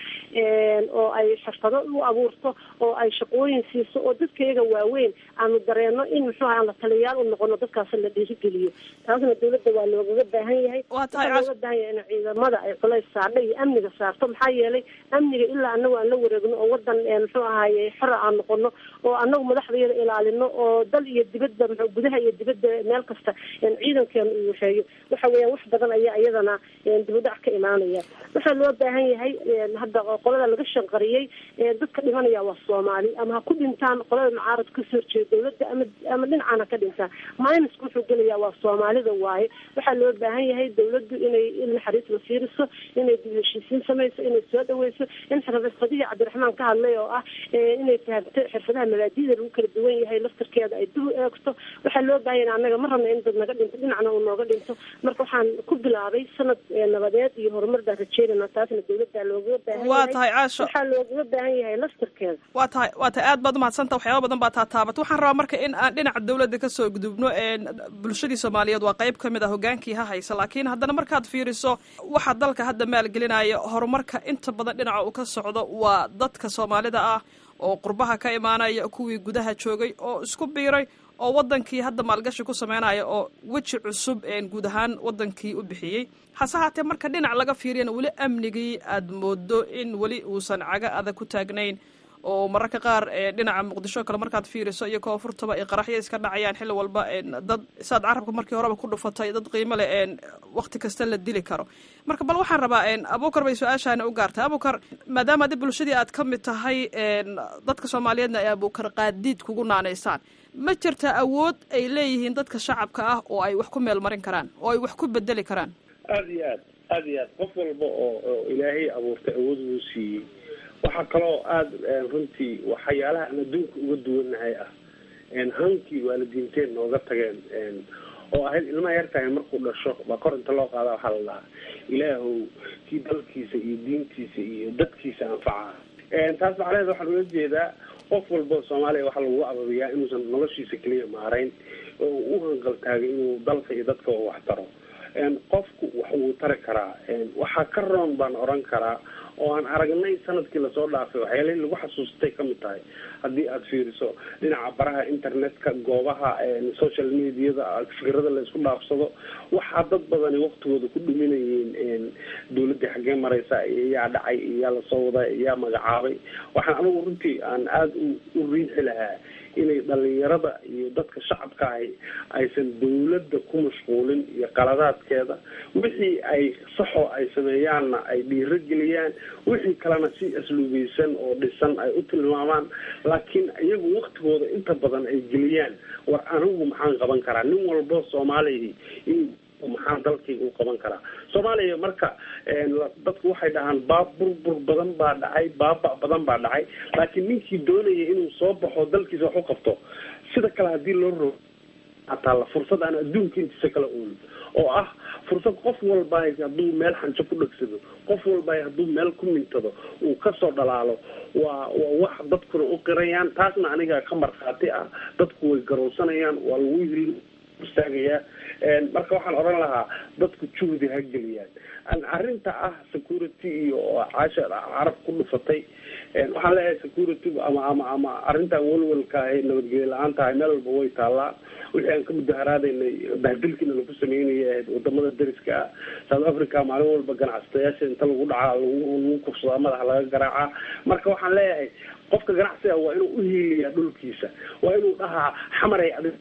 oo ay xirfado u abuurto oo ay shaqooyin siiso oo dadka iyaga waaweyn aanu dareeno in muxuu aha aan la taliyayaal u noqono dadkaas la dhiirigeliyo taasna dawladda waa loogaga baahan yahay waxaa looga baahan yahay in ciidamada ay culays saardha iyo amniga saarto maxaa yeelay amniga ilaa anagu aan la wareegno oo wadan muxuu ahaye xora aan noqono oo anagu madaxdayada ilaalino oo dal iyo dibadda m gudaha iyo dibadda meel kasta ciidankeenu uu waxeeyo waxa weeyaan wax badan ayaa iyadana dibudhac ka imaanaya waxaa loo baahan yahay hadda qolada laga shanqariyey dadka dhimanaya waa soomaali ama ha ku dhintaan qolada mucaarad kasoo horjeeda dawladda ama ama dhinacaan ha ka dhintaan minuska wuxuu gelayaa waa soomaalida waaye waxaa loo baahan yahay dawladdu inay in naxariis la fiiriso inay dib heshiisiin samayso inay soo dhaweyso in xirfadihii cabdiraxmaan ka hadlay oo ah inay fahamto xirfadaha mabaadida lagu kala duwan yahay laftarkeeda ay dib u eegto waxaa loo baahan yahay annaga ma rabna in dad naga dhinto dhinacna uu nooga dhinto marka waxaan ku bilaabay sanad nabadeed iyo horumar baan rajeynayna taasna dawladda loogaga baahan waa tahay caasho waxaa loogaga baahan yahay laftarkeeda waa tahay waa tahay aad baad umahadsanta waxyaaba badan baa taataabat waxaan rabaa marka in aan dhinaca dawladda kasoo gudubno bulshadii soomaaliyeed waa qayb kamid ah hogaankii ha haysa laakiin haddana markaad fiiriso waxa dalka hadda maalgelinaya horumarka inta badan dhinaca uu ka socdo waa dadka soomaalida ah oo qurbaha ka imaanaya kuwii gudaha joogay oo isku biiray oo wadankii hadda maalgashi ku sameynaya oo weji cusub guud ahaan wadankii u bixiyey hase haatee marka dhinac laga fiiriyana weli amnigii aad moodo in weli uusan caga adag ku taagnayn oo mararka qaar dhinaca muqdisho kale markaad fiiriso iyo koonfurtaba ay qaraxyo iska dhacayaan xilli walba dad saad carabka markii horeba ku dhufatay dad qiimo leh wakti kasta la dili karo marka bal waxaan rabaa abukar bay su-aashaani u gaartay abukar maadaama adi bulshadii aad ka mid tahay dadka soomaaliyeedna ay abukar qaadiid kugu naanaysaan ma jirta awood ay leeyihiin dadka shacabka ah oo ay wax ku meel marin karaan oo ay wax ku bedeli karaan aada iyo aad aada iyo aad qof walba oo oo ilaahay abuurtay awood uu siiyey waxaa kaloo aada runtii waxyaalaha aan adduunka uga duwannahay ah hankii waalidiinteen nooga tageen oo ahayd ilmaha yartahay markuu dhasho baa kor inta loo qaada waxaa la dhahaa ilaahow kii dalkiisa iyo diintiisa iyo dadkiisa anfaca taas macnaheed waxaan ula jeedaa qof walba soomaaliya waxaa lagu ababiyaa inuusan noloshiisa keliya maarayn oo u hanqaltaagay inuu dalka iyo dadka u wax taro qofku wax wuu tari karaa waxaa ka roon baan oran karaa oo aan aragnay sanadkii lasoo dhaafay waxyaalihii lagu xasuustay kamid tahay haddii aada fiiriso dhinaca baraha internetka goobaha social mediada fikrada laysku dhaafsado waxaa dad badani waktigooda ku dhuminayeen dawladii xaggee mareysa iyaa dhacay iyaa lasoo waday iyaa magacaabay waxaan anigu runtii aan aada u riixi lahaa inay dhalinyarada iyo dadka shacabka ahi aysan dawladda ku mashquulin iyo qaladaadkeeda wixii ay saxoo ay sameeyaanna ay dhiiro geliyaan wixii kalena si asluubeysan oo dhisan ay u tilmaamaan laakiin iyagu waktigooda inta badan ay geliyaan war anigu maxaan qaban karaa nin walbo soomaaliya in maxaan dalkayga u qaban karaa soomaaliya marka dadku waxay dhahaan baab burbur badan baa dhacay baaba badan baa dhacay laakiin ninkii doonaya inuu soo baxo dalkiisa wax u qabto sida kale hadii loo ro hataa la fursad aan adduunka intiisa kala oolin oo ah fursad qof walba hadduu meel xanjo ku dhegsado qof walba hadduu meel ku mintado uu kasoo dhalaalo waa waa wax dadkuna u qirayaan taasna aniga ka markhaati ah dadku way garowsanayaan waa lagu hil istaagayaa marka waxaan odhan lahaa dadku juhdi ha geliyaan arrinta ah security iyo caasha carab ku dhufatay waxaan leeyahay security ama ama ama arrintan welwelka ahay nabadgelyo la-aan tahay meel walba way taallaa wixii aan ka mudaharaadaynay bahdilkiina lagu sameynaya ahayd wadamada dariska ah south africa maalin walba ganacsatayaasha inta lagu dhacaa lagu kufsadaa madaxa laga garaacaa marka waxaan leeyahay qofka ganacsiga waa inuu uhiiliyaa dhulkiisa waa inuu dhahaa xamaray adig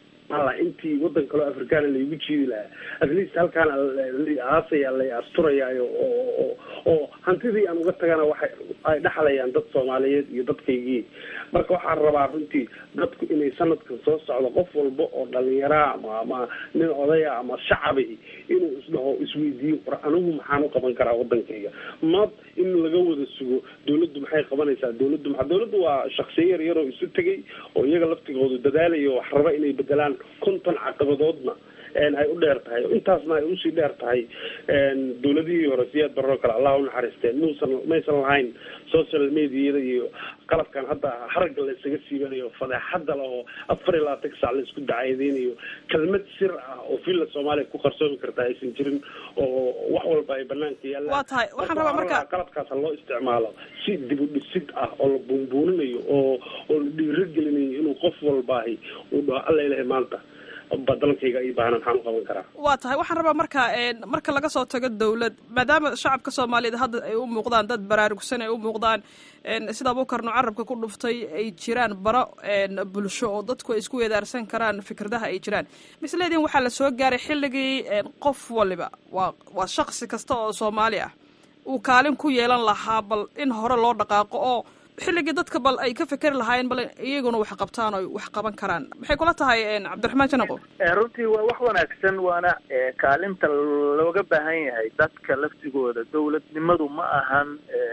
intii wadan kaleo afrikaana laygu jiidi lahaa at least halkaana aasaya lay asturayaayo oo oo hantidii aan uga tagana waxay ay dhaxlayaan dad soomaaliyeed iyo dadkaygii marka waxaan rabaa runtii dadku inay sanadkan soo socdo qof walba oo dhalinyaraa ama ama nin odaya ama shacabi inuu isdhaho isweydiiyo war anigu maxaan u qaban karaa wadankayga mad in laga wada sugo dawladdu maxay qabanaysaa dawladdu maa dawladdu waa shaksiyo yar yaroo isu tegay oo iyaga laftigoodu dadaalayo wax raba inay bedelaan konton caqabadoodna ay u dheer tahay intaasna ay usii dheer tahay dawladihii hore siyaad barro kale allah unaxariisteen muusan maysan lahayn social mediada iyo qalabkan hadda haragga la isaga siibanayo fadeexada lahoo afar iyo labaatan sac la isku dacaydeynayo kelmad sir ah oo villa soomaaliya ku qarsoomi karta aysan jirin oo wax walba ay banaanka yaallaan waa tahay waxaan rabaa marka qalabkaas ha loo isticmaalo si dib u dhisid ah oo la buunbuuninayo oo oo la dhiirogelinayo inuu qof walbaahi uu dhaho alla ilahay maanta badalkayga ii baahna maxaan u qaban karaa waa tahay waxaan rabaa marka marka laga soo tago dawlad maadaama shacabka soomaaliyeed hadda ay u muuqdaan dad baraarugsan ay u muuqdaan sida abuukarno carabka ku dhuftay ay jiraan baro bulsho oo dadku ay isku weedaarsan karaan fikradaha ay jiraan misleediin waxaa la soo gaaray xilligii qof waliba waa waa shaksi kasta oo soomaali ah uu kaalin ku yeelan lahaa bal in hore loo dhaqaaqo oo xilligii dadka bal ay ka fekeri lahaayeen bal iyaguna wax qabtaan oo wax qaban karaan maxay kula tahay cabdiraxmaan janaqo runtii waa wax wanaagsan waana kaalinta looga baahan yahay dadka laftigooda dawladnimadu ma ahan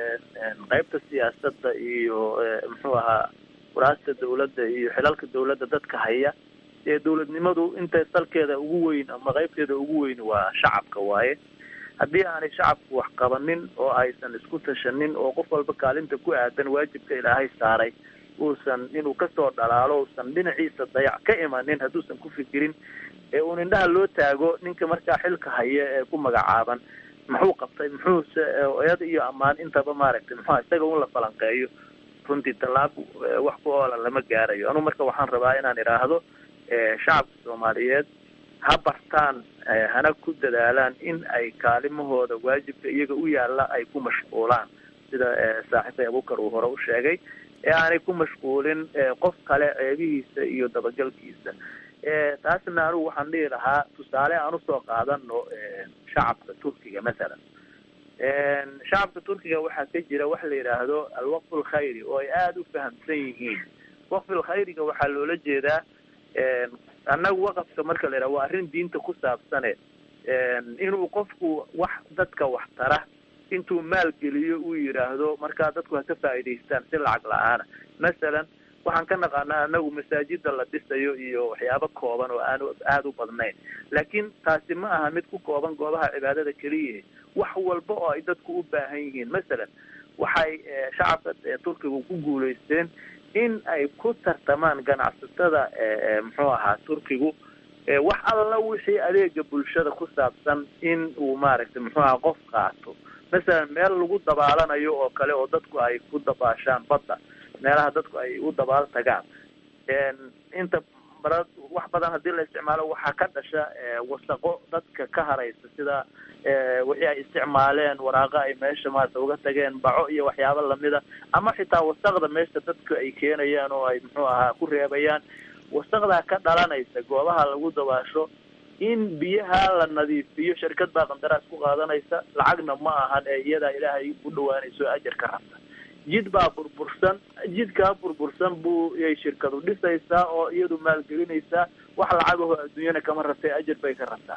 qeybta siyaasadda iyo muxuu ahaa waraasta dawladda iyo xilalka dawladda dadka haya ee dawladnimadu inta salkeeda ugu weyn ama qeybteeda ugu weyn waa shacabka waaye haddii aanay shacabku wax qabanin oo aysan isku tashanin oo qof walba kaalinta ku aadan waajibka ilaahay saaray uusan inuu kasoo dhalaalo uusan dhinaciisa dayac ka imanin hadduusan ku fikirin ee uun indhaha loo taago ninka markaa xilka haya ee ku magacaaban muxuu qabtay muxuuse eed iyo ammaan intaba maaragtay muxua isaga un la falanqeeyo runtii tallaab wax ku oola lama gaarayo anugu marka waxaan rabaa inaan idhaahdo shacabka soomaaliyeed ha bartaan hana ku dadaalaan in ay kaalimahooda waajibka iyaga u yaalla ay ku mashquulaan sida saaxiibkay abukar uu hore u sheegay ee aanay ku mashquulin qof kale ceebihiisa iyo dabagalkiisa taasna anigu waxaan dhihi lahaa tusaale aan usoo qaadano shacabka turkiga masalan shacabka turkiga waxaa ka jira waxa la yidhaahdo alwaqf alkhayri oo ay aada u fahamsan yihiin waqfil khayriga waxaa loola jeedaa annagu waqafka marka la yidhaha waa arrin diinta ku saabsane inuu qofku wax dadka wax tara intuu maal geliyo uu yidhaahdo markaa dadku ha ka faa'iidaystaan si lacag la-aana masalan waxaan ka naqaanaa anagu masaajida la dhisayo iyo waxyaabo kooban oo aan aada u badnayn laakiin taasi ma aha mid ku kooban goobaha cibaadada keliya wax walba oo ay dadku u baahan yihiin masalan waxay shacabka turkiga ku guulaysteen in ay ku tartamaan ganacsatada muxuu ahaa turkigu wax alla wixii adeega bulshada ku saabsan in uu maaragtay muxuu aha qof qaato masalan meel lagu dabaalanayo oo kale oo dadku ay ku dabaashaan badda meelaha dadku ay u dabaal tagaan inta bara wax badan haddii la isticmaalo waxaa ka dhasha wasaqo dadka ka haraysa sida wixii ay isticmaaleen waraaqo ay meesha maarata uga tageen baco iyo waxyaabo lamida ama xitaa wasaqda meesha dadka ay keenayaan oo ay muxuu ahaa ku reebayaan wasaqdaa ka dhalanaysa goobaha lagu dabaasho in biyaha la nadiifiyo shirkad baa qandaraas ku qaadanaysa lacagna ma ahan ee iyadaa ilaahay u dhawaanayso ajar ka rabta jid baa burbursan jidkaa burbursan buu yay shirkadu dhisaysaa oo iyadu maalgelinaysaa wax lacagaho adduunyana kama rabtay ajar bay ka rabtaa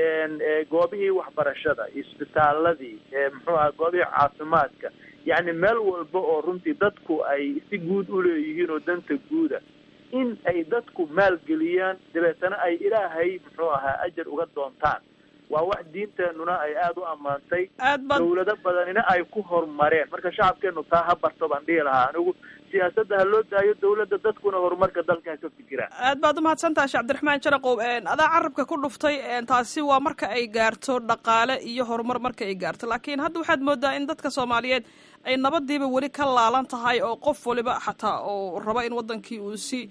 goobihii waxbarashada isbitaaladii muxuu aha goobihii caafimaadka yacni meel walba oo runtii dadku ay si guud uleeyihiin oo danta guuda in ay dadku maalgeliyaan dabeetana ay ilaahay muxuu ahaa ajar uga doontaan waa wax diinteenuna ay aada u ammaantay dawlado badanina ay ku horumareen marka shacabkeenu taa ha barto baan dhihi lahaa anigu siyaasadda ha loo daayo dawladda dadkuna horumarka dalka ha ka fikiraan aad baad umahadsantaha sheekh cabdiraxmaan jaraqow adaa carabka ku dhuftay taasi waa marka ay gaarto dhaqaale iyo horumar marka ay gaarto laakiin hadda waxaad moodaa in dadka soomaaliyeed ay nabadiiba weli ka laalan tahay oo qof waliba xataa oo raba in wadankii uu si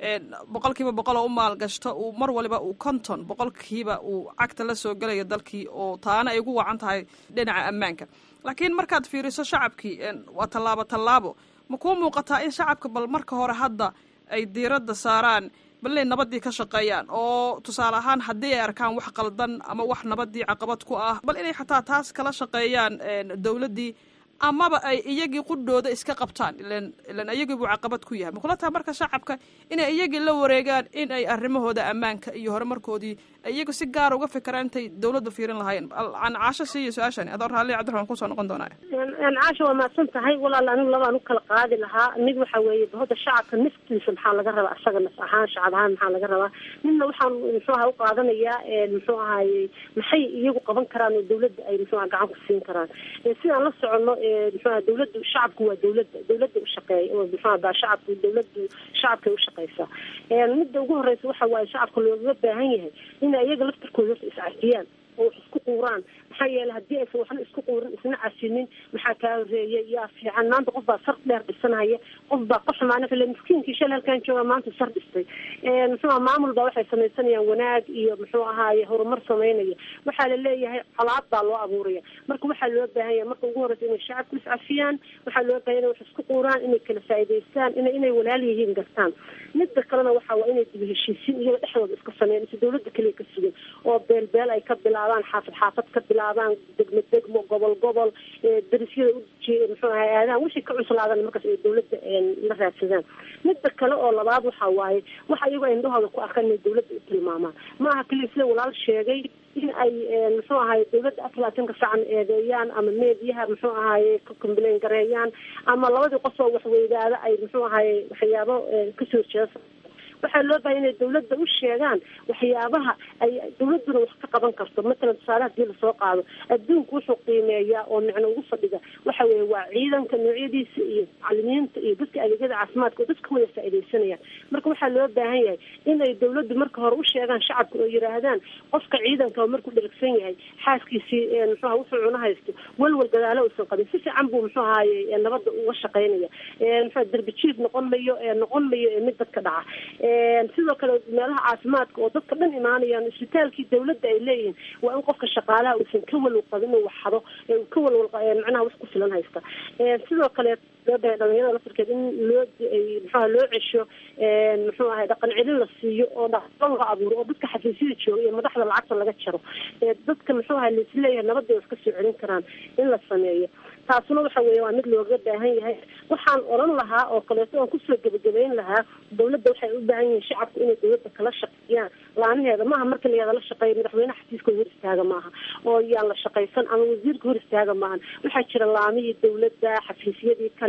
boqol kiiba boqol oo u maalgashto uu mar waliba uu konton boqolkiiba uu cagta la soo gelayo dalkii oo taana ay ugu wacan tahay dhinaca ammaanka laakiin markaad fiiriso shacabkii waa tallaabo tallaabo ma kuu muuqataa in shacabka bal marka hore hadda ay diiradda saaraan bal inay nabadii ka shaqeeyaan oo tusaale ahaan haddii ay arkaan wax qaldan ama wax nabadii caqabad ku ah bal inay xataa taas kala shaqeeyaan dawladdii amaba ay iyagii qudhooda iska qabtaan ilan ilan iyagii buu caqabad ku yahay makula taha marka shacabka inay iyagii la wareegaan in ay arrimahooda ammaanka iyo horumarkoodii iyagu si gaara uga fikiraan intay dawladda fiirin lahaayeen aan caasho siiyo su-aashani adoo raalli cabdiraxmaan kusoo noqon doonaa caasha waa mahadsan tahay walaal anigu labaan u kala qaadi lahaa mid waxa weeye bahda shacabka naftiisa maxaa laga rabaa asaga naf ahaan shacab ahaan maxaa laga rabaa midna waxaan muxuu aha u qaadanayaa muxuu ahaye maxay iyagu qaban karaan oo dawladda ay muxuu aha gacan ku siin karaan sidaan la soconno muxuaha dawladdu shacabku waa dawladda dawladda ushaqeey muxuha baa shacabku dawladdu shacabkay ushaqeysaa midda ugu horeysa waxa waaye shacabka looga baahan yahay inay iyaga laftarkooda horta iscafiyaan oo wax isku quuraan maxaa yeelay haddii aysan waxna isku quurin isna casinin maxaa kaa horeeyay yaa fiican maanta qof baa sar dheer dhisanaya qof baa ka xumaana file miskiinkii shal halkaan jooga maanta sar dhistay muxuuha maamul baa waxay samaysanayaan wanaag iyo muxuu ahaaye horumar samaynaya waxaa la leeyahay colaad baa loo abuuraya marka waxaa loo baahan yahay marka ugu horeysa inay shacabku iscafiyaan waxaa loo bahan inay wax isku quuraan inay kala faa'idaystaan ina inay walaal yihiin gartaan midda kalena waxa waa inay dib heshiisiin iyaga dhexdooda iska sameeyaan mise dawladda keliya ka sugan oo beel beel ay ka bilaabaan xaafad xaafad ka bilaabaan degmo degmo gobol gobol darisyada uji muxuu ahay aadahan wixii ka cuslaadan markaas ay dawladda la raadsadaan midda kale oo labaad waxa waaye waxa iyago ay indhahooda ku arkaan inay dawladda u tilmaamaan ma aha keliya sida walaal sheegay in ay muxuu ahaye dawladda aflaatanka sacan eedeeyaan ama meediyaha muxuu ahaye ka complain gareeyaan ama labadii qof oo waxweydaada ay muxuu ahaye waxyaabo kasoo jeesa waxaa loo bahay inay dawladda u sheegaan waxyaabaha ay dawladduna wax ka qaban karto matalan tusaale hadii lasoo qaado adduunku wuxuu qiimeeyaa oo micno ugu fadhiga waxa weeye waa ciidanka noocyadiisa iyo macalimiinta iyo dadka adeegyada caafimaadka oo dadka wada faaidaysanayaan marka waxaa loo baahan yahay inay dawladdu marka hore u sheegaan shacabka oo yidhaahdaan qofka ciidanka markuu dherigsan yahay xaaskiisii muxuaha wuxuu cuna haysto walwal gadaalo uusan qabin si fiican buu muxuu ahaaye nabadda uga shaqaynaya muxua derbi jiif noqon mayo noqon mayo mid dadka dhaca sidoo kale meelaha caafimaadka oo dadka dhan imaanayaan isbitaalkii dawladda ay leeyihiin waa in qofka shaqaalaha uusan ka walwal qabin inuu waxxado ka walwal macnaha wax ku filan haysta sidoo kale loobahay dhalinyarada laftarkeed in loo muxuaha loo cesho muxuu ahay dhaqan celin la siiyo oo dhaqan la abuuro oo dadka xafiisyada jooga iyo madaxda lacagta laga jaro dadka muxuu ahay laisleeyahay nabadda iska soo celin karaan in la sameeyo taasuna waxa weeye waa mid looga baahan yahay waxaan oran lahaa oo kaleeto oon kusoo gebagabeyn lahaa dawladda waxay u baahan yihiin shacabku inay dawladda kala shaqeeyaan laanaheeda maaha marka layada la shaqeeya madaxweyne xafiiska hor istaaga maaha oo yaan la shaqaysan ama wasiirka hor istaaga maahan waxaa jira laamihii dawladda xafiisyadii kale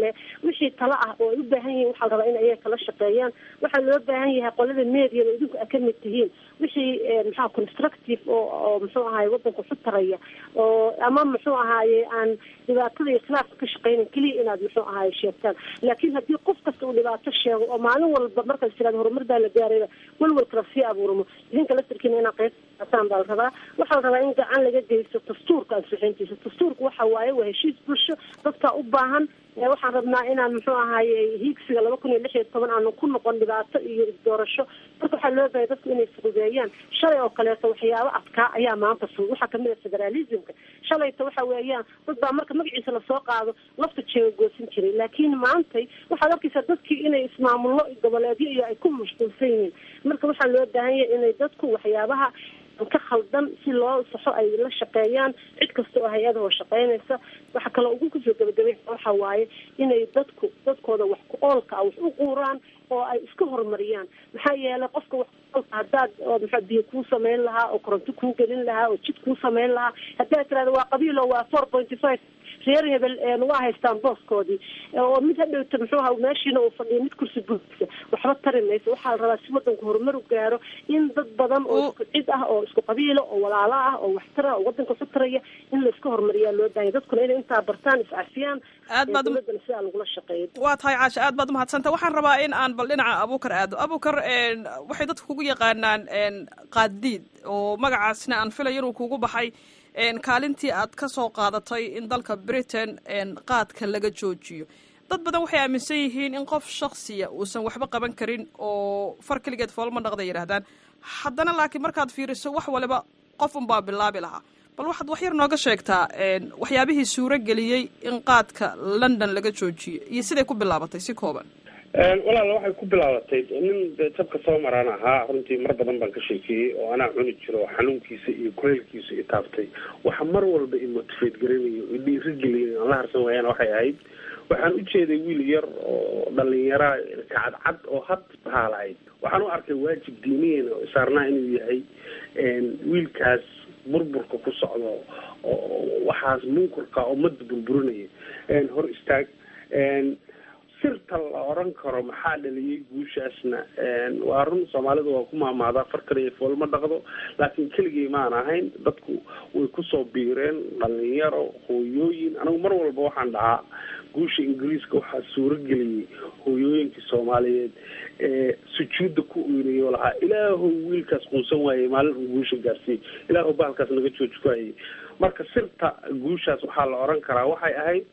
kale wixii talo ah oo ay u baahan yihiin waxaa la rabaa in ayaga kala shaqeeyaan waxaa loo baahan yahay qolada media oo idinku a ka mid tihiin wixii maxaa constructive oo oo muxuu ahaye wadanka ku taraya oo ama muxuu ahaaye aan dhibaatada iyo khilaafka ka shaqeynan keliya inaad muxuu ahaaye sheegtaan laakiin haddii qof kasta uu dhibaato sheego oo maalin walba markaas tiraad horumar baa la gaarayba walwalkala sii abuurmo idinka laftarkiina inaa qeyb qaataan baa la rabaa waxaa la rabaa in gacan laga geysto dastuurka ansixintiisa dastuurka waxa waaye waa heshiis bulsho dadka u baahan waxaan rabnaa inaan muxuu ahaaye hiigsiga laba kun iyo lix iyo toban aanu ku noqon dhibaato iyo isdoorasho marka waxaa loo bahay dadku inay fududeeyaan shalay oo kaleeto waxyaabo adkaa ayaa maanta fudud waxaa kamid a federalismka shalayta waxa weeyaan dad baa marka magaciisa lasoo qaado lafta jeega goosin jiray laakiin maantay waxaad arkaysaa dadkii inay ismaamullo goboleedyo iyo ay ku mashquulsan yihiin marka waxaa loo baahan yahay inay dadku waxyaabaha ka khaldan si loo saxo ay la shaqeeyaan cid kasta oo hay-adahoo shaqeynaysa waxa kaloo ugu kusoo gabagabay waxa waaye inay dadku dadkooda wax ku oolka ah wax u quuraan oo ay iska horumariyaan maxaa yeelay qofka wax kuoolka haddaad maxaa biyo kuu samayn lahaa oo koronto kuu gelin lahaa oo jid kuu samayn lahaa haddaad tirahda waa qabiilo waa four pointy five reer hebel waa haystaan booskoodii oo mid hadhowta muxuu aha meeshiina uu fadhiyo mid kursi buugisa waxba tari mayso waxaa la rabaa si wadanku horumar u gaaro in dad badan oo isku cid ah oo isku qabiilo oo walaalo ah oo waxtara oo wadanka ku taraya in layska horumariyaa loo baahanya dadkuna inay intaa bartaan iscafiyaan aad baad dowladana sidaa lagula shaqeeyo waa tahay caasha aad baad umahadsanta waxaan rabaa in aan bal dhinaca abuukar aado abuukar waxay dadku kugu yaqaanaan qaadiid oo magacaasna aan filayo inuu kugu baxay kaalintii aad ka soo qaadatay in dalka britain qaadka laga joojiyo dad badan waxay aaminsan yihiin in qof shaksiya uusan waxba qaban karin oo far keligeed foolma dhaqda yidhaahdaan haddana laakiin markaad fiiriso wax waliba qof unbaa bilaabi lahaa bal waxaad wax yar nooga sheegtaa waxyaabihii suuro geliyey in qaadka london laga joojiyo iyo siday ku bilaabatay si kooban walaala waxay ku bilaabatay nin jabka soo maraan ahaa runtii mar badan baan ka sheekeeyey oo anaa cuni jiro xanuunkiisa iyo kuleylkiisa i taabtay waxa mar walba i motivate garanayo i dhiirigeliyay aan la harsan waayaan waxay ahayd waxaan u jeeday wiil yar oo dhalinyaraa kacadcad oo had bahaalahayd waxaan u arkay waajib diiniyeena oo saarnaa inuu yahay wiilkaas burburka ku socdo oo waxaas munkurka ummadda burburinaya hor istaag sirta la oran karo maxaa dhaliyay guushaasna waa run soomaalidu waa ku maamaadaa far kaliya foolma dhaqdo laakiin keligii maan ahayn dadku way kusoo biireen dhalinyaro hooyooyin anigu mar walba waxaan dhahaa guusha ingiriiska waxaa suuro geliyey hooyooyinkii soomaaliyeed ee sujuudda ku oynayo lahaa ilaahow wiilkaas quunsan waayey maalin uu guusha gaarsiiyey ilaahow bahalkaas naga jooji ku hayay marka sirta guushaas waxaa la oran karaa waxay ahayd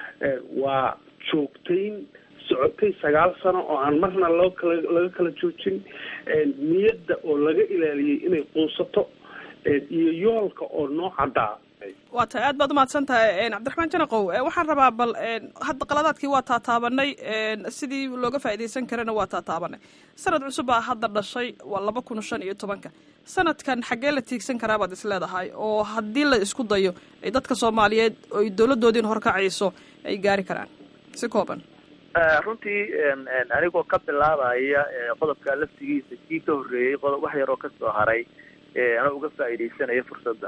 waa joogtayn socotay sagaal sano oo aan marna loo kala laga kala joojin niyadda oo laga ilaaliyey inay quunsato iyo yoolka oo noo caddaa waa tahay aad baad umahadsan tahay cabdiraxmaan janaqow waxaan rabaa bal hadda qaladaadkii waa taataabanay sidii looga faa'iidaysan karana waa taataabanay sanad cusub baa hadda dhashay waa laba kun shan iyo tobanka sanadkan xaggee la tiigsan karaa baad is leedahay oo haddii la isku dayo ay dadka soomaaliyeed oy dowladdoodiin horkacayso ay gaari karaan si kooban runtii anigoo ka bilaabaya qodobka laftigiisa kii ka horreeyey qodob wax yaroo kasoo haray anoo uga faa'iidaysanaya fursadda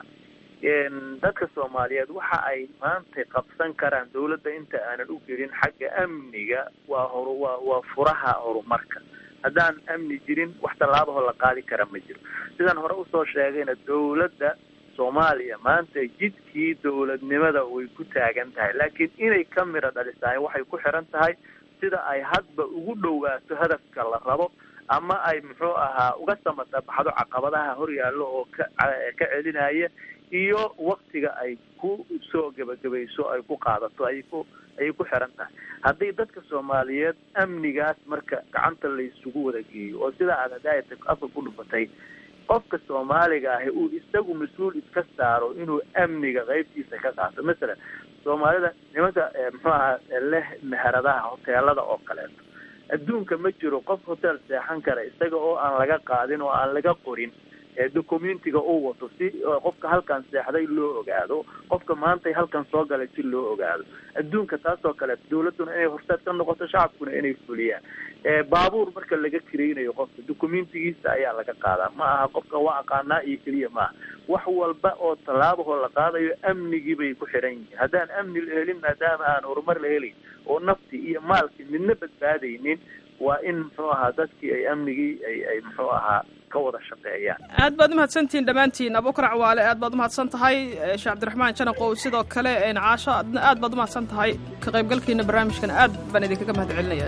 dadka soomaaliyeed waxa ay maanta qabsan karaan dawladda inta aanan u gelin xagga amniga waa hor waa waa furaha horumarka haddaan amni jirin wax tallaabahoo la qaadi kara ma jiro sidaan hore usoo sheegayna dawladda soomaaliya maanta jidkii dawladnimada way ku taagan tahay laakiin inay ka miro dhalisahay waxay ku xiran tahay sida ay hadba ugu dhowaato hadafka la rabo ama ay muxuu ahaa uga samatabaxdo caqabadaha horyaallo oo ka ka celinaya iyo waktiga ay ku soo gebagabayso ay ku qaadato ay ku ayay ku xiran tahay haddii dadka soomaaliyeed amnigaas marka gacanta laysugu wada geeyo oo sida aad hadaayata afka ku dhufatay qofka soomaaliga ahi uu isagu mas-uul iska saaro inuu amniga qaybtiisa ka qaato masalan soomaalida nimanka muxuu ahaa leh meheradaha hoteelada oo kaleeto adduunka ma jiro qof hotel seexan kara isaga oo aan laga qaadin oo aan laga qorin documentiga uu wato si qofka halkan seexday loo ogaado qofka maantay halkan soo galay si loo ogaado adduunka taasoo kale dawladduna inay horseed ka noqoto shacabkuna inay fuliyaan baabuur marka laga kiraynayo qofka documentigiisa ayaa laga qaadaa ma aha qofka waa aqaanaa iyo keliya maaha wax walba oo tallaabahoo la qaadayo amnigii bay ku xidhan yihiin haddaan amni la helin maadaama aan horumar la helin oo nafti iyo maalkii midna badbaadaynin waa in muxuu ahaa dadkii ay amnigii ay ay muxuu ahaa ka wada shaqeeyaan aad baad umahadsantihiin dhammaantiin abuukar cawaale aad baad umahadsan tahay sheekh cabdiraxmaan janaqow sidoo kale caasho adna aad baad umahadsan tahay ka qaybgalkiina barnaamijkan aad baan idinkaga mahad celinaya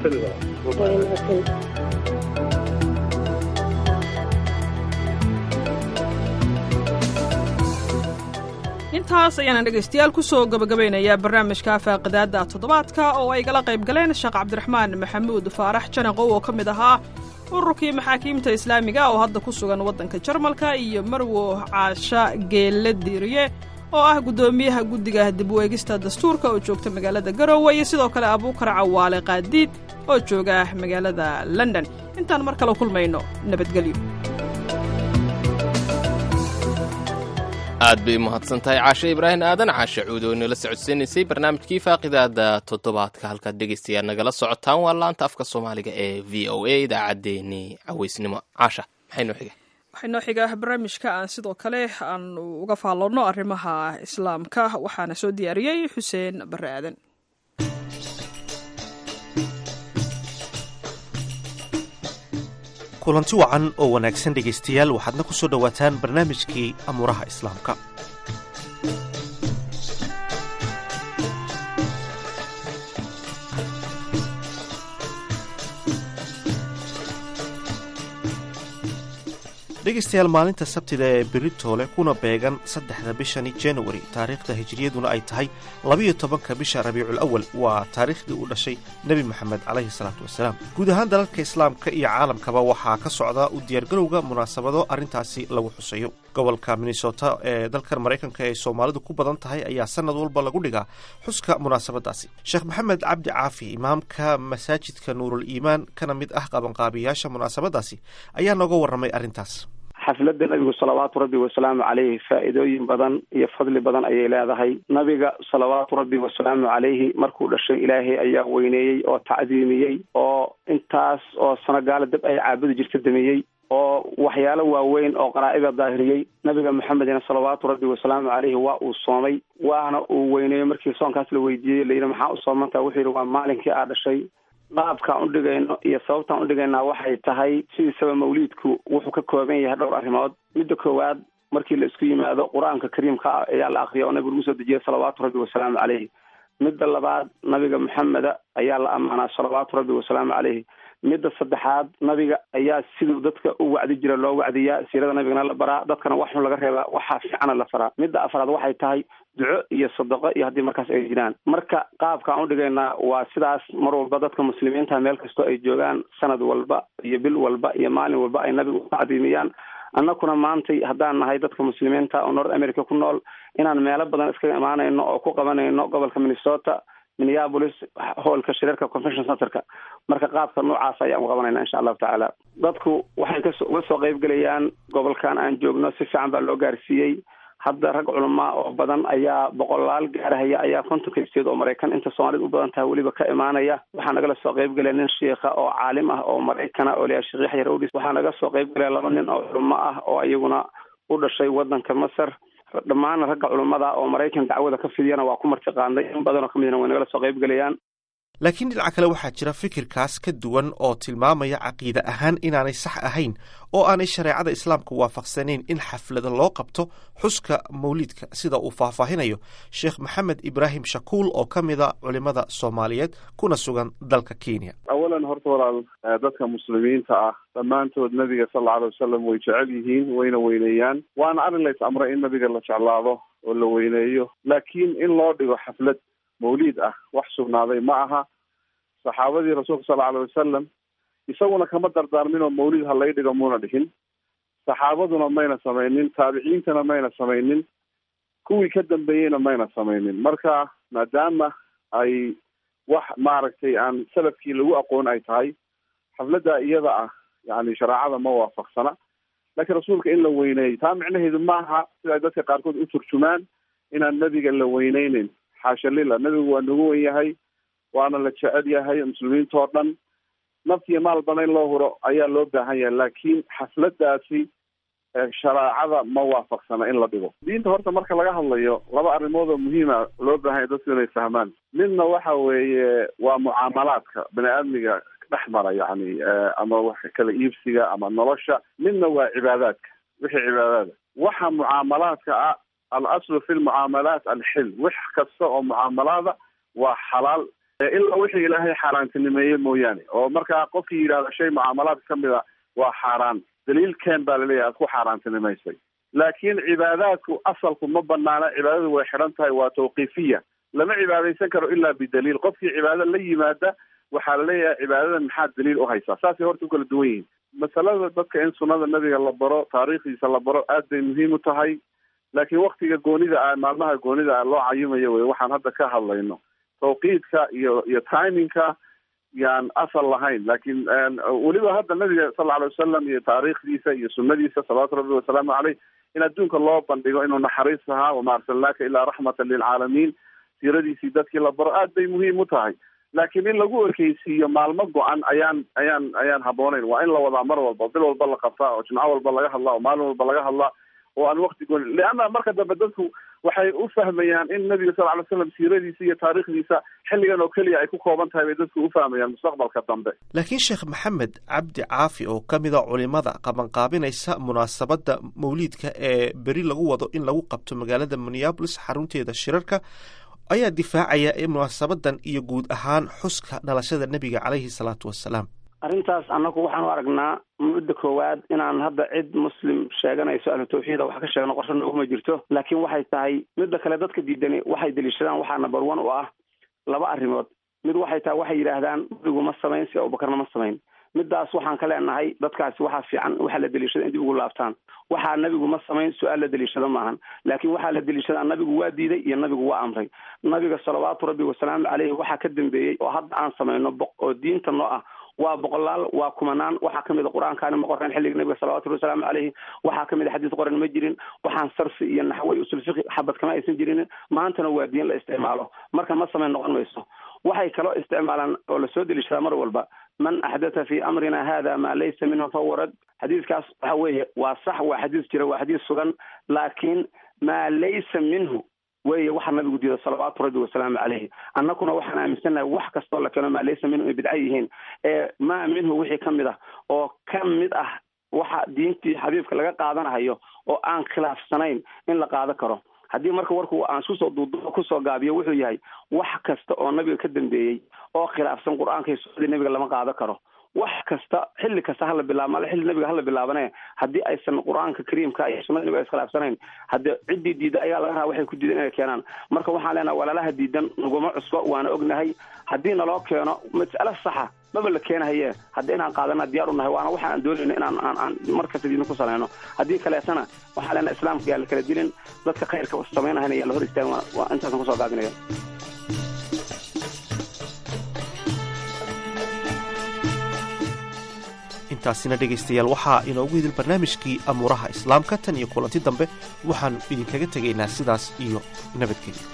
dhammaantiin intaas ayaana dhegaystayaal kusoo gabagabaynayaa barnaamijka faaqidaada toddobaadka oo ay gala qayb galeen sheekh cabdiraxmaan maxamuud faarax janaqow oo ka mid ahaa ururkii maxaakiimta islaamiga oo hadda ku sugan waddanka jarmalka iyo marwo caasha geelle diiriye oo ah guddoomiyaha guddiga dib u eegista dastuurka oo joogta magaalada garowe iyo sidoo kale abuukar cawaale qaadiid oo jooga magaalada london intaan mar kale kulmayno nabadgelyo aad bay umahadsan tahay caashe ibraahim aadan caashe cuud oo inala socodsiinaysay barnaamijkii faaqidaada toddobaadka halkaad dhegaystayaal nagala socotaan waa laanta afka soomaaliga ee v o a idaacaddeenii caweysnimo caasha maxay noo xiga waxay noo xigaa barnaamijka aan sidoo kale aan uga faalloonno arrimaha islaamka waxaana soo diyaariyey xuseen barre aadan kulanti wacan oo wanaagsan dhegaystayaal waxaadna ku soo dhowaataan barnaamijkii amuuraha islaamka dhegaystayaal maalinta sabtida ee beritoole kuna beegan saddexda bishani januari taariikhda hijiriyaduna ay tahay labiyo tobanka bisha rabiicul awal waa taariikhdii uu dhashay nebi moxamed calayhi salaatu wasalaam guud ahaan dalalka islaamka iyo caalamkaba waxaa ka socda u diyaargarowga munaasabado arrintaasi lagu xuseeyo gobolka minnesota ee dalkan maraykanka ee soomaalidu ku badan tahay ayaa sanad walba lagu dhigaa xuska munaasabadaasi sheekh maxamed cabdi caafi imaamka masaajidka nuurul iimaan kana mid ah qabanqaabiyaasha munaasabadaasi ayaa nooga warramay arrintaas xafladda nabigu salawaatu rabbi wasalaamu caleyhi faa'iidooyin badan iyo fadli badan ayay leedahay nabiga salawaatu rabbi wasalaamu caleyhi markuu dhashay ilaahay ayaa weyneeyey oo tacdiimiyey oo intaas oo sanogaala dab ay caabudi jirta damiyey oo waxyaalo waaweyn oo qaraa'ida daahiriyey nabiga maxamedina salawaatu rabbi wasalaamu caleyhi waa uu soomay waana uu weyneeyey markii soonkaas la weydiiyey layidhi maxaa u soomantaa wuxuu yidhi waa maalinkii aa dhashay qaabkaan udhigayno iyo sababtaan udhigaynaa waxay tahay sidiisaba mawliidku wuxuu ka kooban yahay dhowr arrimood midda koowaad markii la isku yimaado qur-aanka kariimka ah ayaa la akriya oo nabigu lagu soo dejiyay salawaatu rabbi wasalaamu caleyhi midda labaad nabiga maxameda ayaa la ammaanaa salawaatu rabbi wasalaamu caleyhi midda saddexaad nabiga ayaa siduu dadka u wacdi jira loo wacdiyaa siirada nabigana la baraa dadkana wax xun laga reebaa waxaa fiicana la faraa midda afraad waxay tahay duco iyo sadaqo iyo haddii markaas ay jiraan marka qaabkaan udhigaynaa waa sidaas mar walba dadka muslimiinta meel kastoo ay joogaan sanad walba iyo bil walba iyo maalin walba ay nabiga u tacdiimiyaan annakuna maantay haddaan nahay dadka muslimiinta oo north america ku nool inaan meelo badan iskaga imaanayno oo ku qabanayno gobolka minnesota minneapolis hoolka shirarka convention centerka marka qaabka noocaas ayaan u qabanayna insha allahu tacaala dadku waxay kas uga soo qayb gelayaan gobolkan aan joogno si fiican baa loo gaarsiiyey hadda rag culamaa oo badan ayaa boqolaal gaarahaya ayaa kontonka isteed oo maraykan inta soomaalida u badan tahay weliba ka imaanaya waxaa nagala soo qayb gelaya nin shiikha oo caalim ah oo maraykana oo layaa sheekh yaxya rawdis waxaa naga soo qayb gelaya laba nin oo culamo ah oo iyaguna u dhashay wadanka masar dhammaan ragga culummada oo maraykan dacwada ka fidiyana waa ku martiqaanday in badanoo ka midna way nagala soo qayb gelayaan laakiin dhinaca kale waxaa jira fikirkaas ka duwan oo tilmaamaya caqiide ahaan inaanay sax ahayn oo aanay shareecada islaamka waafaqsanayn in xaflada loo qabto xuska mawliidka sida uu faahfaahinayo sheekh maxamed ibraahim shakuul oo ka mida culimada soomaaliyeed kuna sugan dalka kenya awalan horta walaal dadka muslimiinta ah dhammaantood nabiga sal alla alay wasalam way jecel yihiin wayna weyneeyaan waana arrin lays amray in nabiga la jeclaado oo la weyneeyo laakiin in loo dhigo xaflad mawliid ah wax sugnaaday ma aha saxaabadii rasuulka sal alay wasalam isaguna kama dardaarmin oo mawlid ha lay dhigo muuna dhihin saxaabaduna mayna samaynin taabiciintana mayna samaynin kuwii ka dambeeyeyna mayna samaynin marka maadaama ay wax maaragtay aan salafkii lagu aqoon ay tahay xafladda iyada ah yani shareecada ma waafaqsana laakiin rasuulka in la weyneeyo taa micnaheedu maaha sida ay dadka qaarkood u turjumaan inaan nebiga la weyneyneyn xaasha lila nebigu waa nagu wen yahay waana la jecel yahay muslimiinta oo dhan naftiyo maalbana in loo huro ayaa loo baahan yahay laakiin xafladaasi shareecada ma waafaqsana in la dhigo diinta horta marka laga hadlayo laba arrimood oo muhiima loo baahanya dadku inay fahmaan midna waxa weeye waa mucaamalaadka bani aadmiga dhex mara yani ama wax kala iibsiga ama nolosha midna waa cibaadaadka wixii cibaadaada waxa mucaamalaadka ah al aslu fi lmucaamalaat alxil wax kasta oo mucaamalaada waa xalaal ilaa wixii ilaahay xaaraantinimeeyey mooyaane oo markaa qofkii yidhahdo shay mucaamalaadka kamid a waa xaaraan daliilkeen baa laleeyahay aad ku xaaraantinimaysay laakiin cibaadaadku asalku ma banaana cibaadadu way xidhan tahay waa tawqiifiya lama cibaadaysan karo ilaa bidaliil qofkii cibaado la yimaada waxaa laleeyahay cibaadadan maxaa daliil u haysaa saasay horta u kala duwan yihiin masalada dadka in sunnada nebiga la baro taariikhdiisa la baro aad bay muhiim u tahay laakiin waktiga goonida ah maalmaha goonida ah loo cayimayo wey waxaan hadda ka hadlayno tawqiidka iyo iyo timingka yaan asal lahayn laakiin weliba hadda nabiga sal lla alay wasalam iyo taariikhdiisa iyo sunadiisa salawaatu rabbi wasalaamu caleyh in adduunka loo bandhigo inuu naxariis ahaa wama arsalnaaka ilaa raxmatan lilcaalamiin siiradiisii dadkii la baro aad bay muhiim u tahay laakiin in lagu ekeysiiyo maalmo go-an ayaan ayaan ayaan habboonayn waa in la wadaa mar walba bil walba la qabtaa oo jimco walba laga hadlaa oo maalin walba laga hadlaa oo aan wakti gooni leanna marka dambe dadku waxay u fahmayaan in nabiga sal ly slam siiradiisa iyo taariikhdiisa xilligan oo keliya ay ku kooban tahay bay dadku u fahmayaan mustaqbalka dambe laakiin sheekh maxamed cabdi caafi oo ka mid a culimada qabanqaabinaysa munaasabadda mawliidka ee beri lagu wado in lagu qabto magaalada minneabolis xarunteeda shirarka ayaa difaacaya in munaasabadan iyo guud ahaan xuska dhalashada nebiga caleyhi salaatu wasalaam arrintaas annagu waxaan u aragnaa mudda koowaad inaan hadda cid muslim sheeganayso ahlu tawxiida wax ka sheegno qorsho nooguma jirto laakiin waxay tahay midda kale dadka diidani waxay deliishadaan waxaa number one u ah laba arrimood mid waxay tahay waxay yidhaahdaan nabigu ma samayn si abubakarna ma samayn middaas waxaan ka leenahay dadkaasi waxaa fiican waxaa la deliishada in dib ugu laabtaan waxaa nabigu ma samayn su-aal la deliishado maahan laakiin waxaa la deliishadaa nabigu waa diiday iyo nabigu waa amray nabiga salawaatu rabbi wasalaamu caleyhi waxaa ka dambeeyey oo hadda aan samayno oo diinta noo ah waa boqolaal waa kumanaan waxaa kamid a qur-aankaani ma qoreen xilliga nabiga salawatu rabbi wasalaamu caleyhi waxaa kamid a xadiis qoran ma jirin waxaan sarfi iyo naxwey usul fiqi xabad kama aysan jirin maantana waa diin la isticmaalo marka ma samayn noqon mayso waxay kaloo isticmaalaan oo lasoo deliishadaa mar walba man axdatha fi amrina hada ma laysa minhu fahuwa rad xadiiskaas waxa weeye waa sax waa xadiis jira waa xadiis sugan laakiin maa laysa minhu weye waxaa nabigu diida salawaatu rabbi wasalaamu caleyhi annaguna waxaan aaminsannahay wax kastoo la keeno maa laysa minhu ay bidca yihiin ee maa minhu wixii ka mid ah oo ka mid ah waxa diintii xabiibka laga qaadanahayo oo aan khilaafsanayn in la qaado karo haddii marka warku aan iskusoo duuduubo kusoo gaabiyo wuxuu yahay wax kasta oo nabiga ka dambeeyey oo khilaafsan qur-aanka iyo sunnadii nabiga lama qaado karo wax kasta xilli kasta hala bilaabo male xilli nabiga hala bilaabane haddii aysan qur-aanka kariimka iyo sunnada nabiga iskhilaafsanayn haddii ciddii diida ayaa laga rabaa waxay ku diidan inay keenaan marka waxaan leenaha walaalaha diidan naguma cusbo waana ognahay haddii naloo keeno mas'alo saxa maba la keenahaye hadda inaan qaadana diyaar u nahay waana waxa aan doonayno inaan aan aan markasta diidna ku salayno haddii kaleetana waxaan leenaha islaamka yaa la kala dilin dadka khayrka samaynahayna yaa la hor istaagin waa intaasan kusoo gaabinaya intaasina dhegaystayaal waxaa inoogu hidil barnaamijkii amuuraha islaamka tan iyo kulanti dambe waxaannu idinkaga tegaynaa sidaas iyo nabadgelyo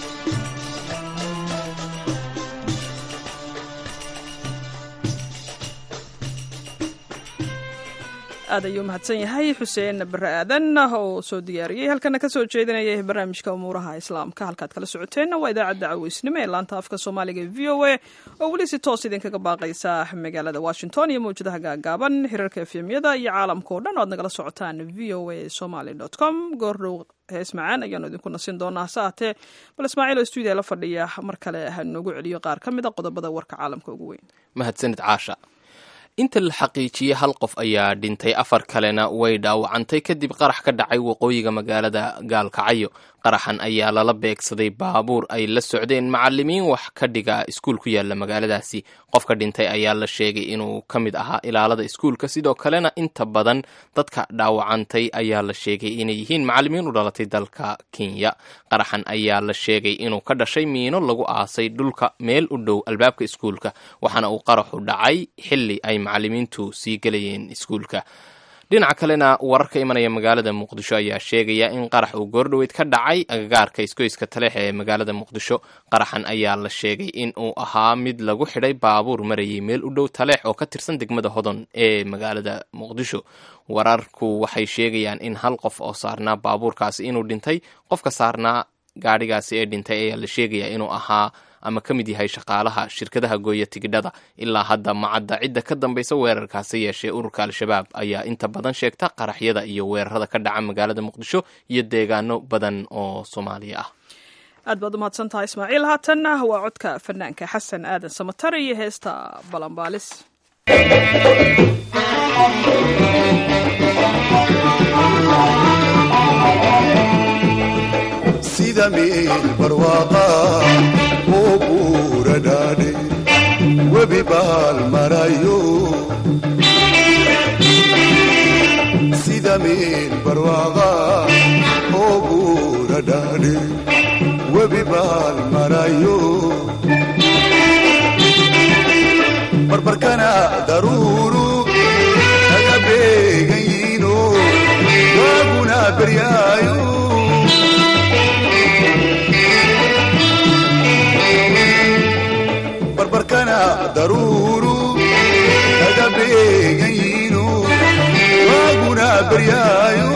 aad ayuu mahadsan yahay xuseen bare aadan oo soo diyaariyey halkana ka soo jeedinaya barnaamijka umuuraha islaamka halkaad kala socoteenna waa idaacadda caweysnimo ee laanta afka soomaaliga v o a oo weli si toos idinkaga baaqaysa magaalada washington iyo mawjadaha gaagaaban hirarka efemyada iyo caalamka oo dhan o ad nagala socotaan v o a somaly com goordhow hees macaan ayaanu idinku nasin doonaa hase haatee bal ismaaciil oo stuudiya la fadhiya mar kale ha noogu celiyo qaar ka mid a qodobada warka caalamka ugu weyn mahadsanid caasha inta la xaqiijiyey hal qof ayaa dhintay afar kalena way dhaawacantay kadib qarax ka dhacay waqooyiga magaalada gaalkacyo qaraxan ayaa lala beegsaday baabuur ay la socdeen macalimiin wax ka dhiga iskuul ku yaala magaaladaasi qofka dhintay ayaa la sheegay inuu ka mid ahaa ilaalada iskuulka sidoo kalena inta badan dadka dhaawacantay ayaa la sheegay inay yihiin macalimiin u dhalatay dalka kenya qaraxan ayaa la sheegay inuu ka dhashay miino lagu aasay dhulka meel u dhow albaabka iskuulka waxaana uu qaraxu dhacay xilli ay macalimiintu sii gelayeen iskuulka dhinaca kalena wararka imanaya magaalada muqdisho ayaa sheegaya in qarax uu goordhoweyd ka dhacay agagaarka isgoyska taleex ee magaalada muqdisho qaraxan ayaa la sheegay in uu ahaa mid lagu xidhay baabuur marayay meel u dhow taleex oo ka tirsan degmada hodon ee magaalada muqdisho wararku waxay sheegayaan in hal qof oo saarnaa baabuurkaasi inuu dhintay qofka saarnaa gaadhigaasi ee dhintay ayaa la sheegaya inuu ahaa ama ka mid yahay shaqaalaha shirkadaha gooya tigidhada ilaa hadda macadda cidda ka dambaysa weerarkaasi yeeshee ururka al-shabaab ayaa inta badan sheegta qaraxyada iyo weerarada ka dhaca magaalada muqdisho iyo deegaano badan oo soomaaliya ah aad baad umahadsan tahay ismaaciil haatanna waa codka fanaanka xasan aadan samatar iyo heesta balanbaalis sida meel barwaaqa oo buura dhaadhe webi baal marayo sida meel barwaaqa oo buura dhaadhe webi baal marayo barbarkana daruuru kaga beegan yiino waaguna beryaayo barbarkana daruuru kaga beegan yiino waaguna beryaayo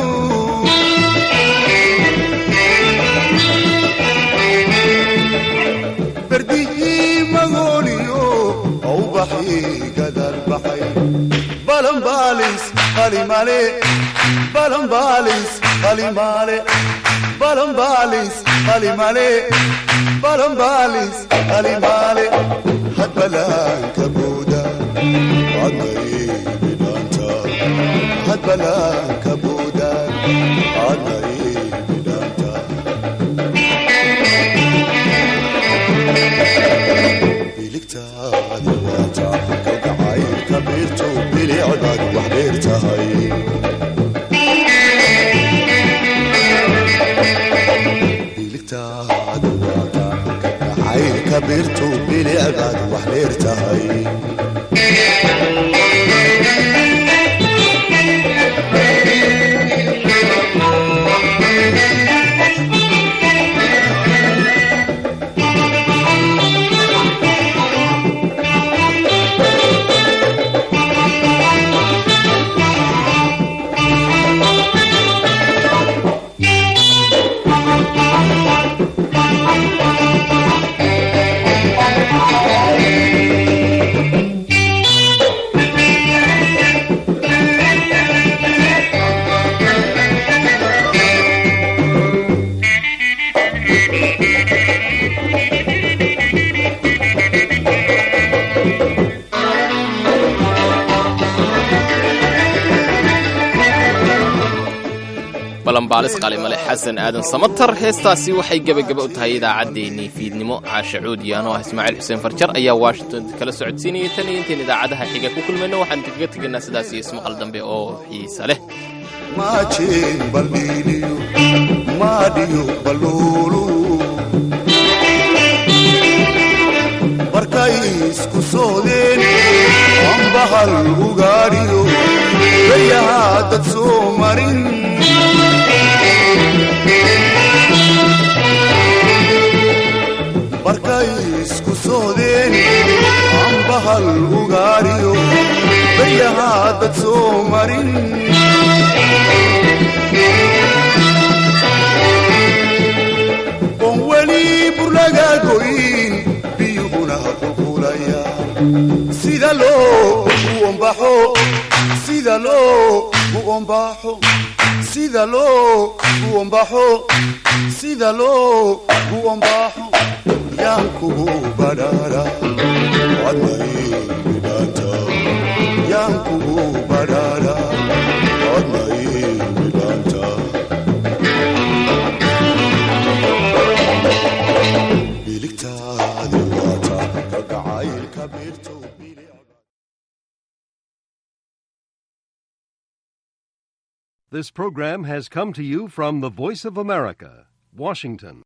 berdihii magooniyo aubaxii gadal baxay balanbaalis qalimale balanbaalis qalimale balanbaalis qalimale balanbaalis qalimale hadbalaanka booda adnaybidhaanta hadbalaanka booda adnaybidhaanta biligtaadi waata kalgacaylka beerto bilicdaad wax dheer tahay biligtaadi waata kalgacaylka beerto bilicdaad wax dheer tahay balanbaalis qalimale xasan aadan samatar heestaasi waxay gebagaba u tahay idaacaddeenii fiidnimo caasha cuudiyaano ah ismaaciil xuseen farjar ayaa washington kala socodsiinayay tan iyo intayn idaacadaha xiga ku kulmayno waxaan kaga tegaynaa sidaas iyo ismaqal dambe oo xiisa leh maajeen baldhiiniyo maadhiyo balluulu markay isku soodeen ambahal ugaadhiyo bayahaa dad soo marin markay isku soodeen ambahal ugaadhiyo bayahaa dad soo marin oon weli burlaga goyn biyuhuna qulqulaya sida loo u ombaxo sida loo u ombaxo sida loo u ombaxo sida loo u ombaxo yaan kugu badhaadha adnaybidhaanta yaan kugu badhaadha adnaybidhaanta biligtaadi waata kalgacaylka beerto This program has come to you from the Voice of America, Washington.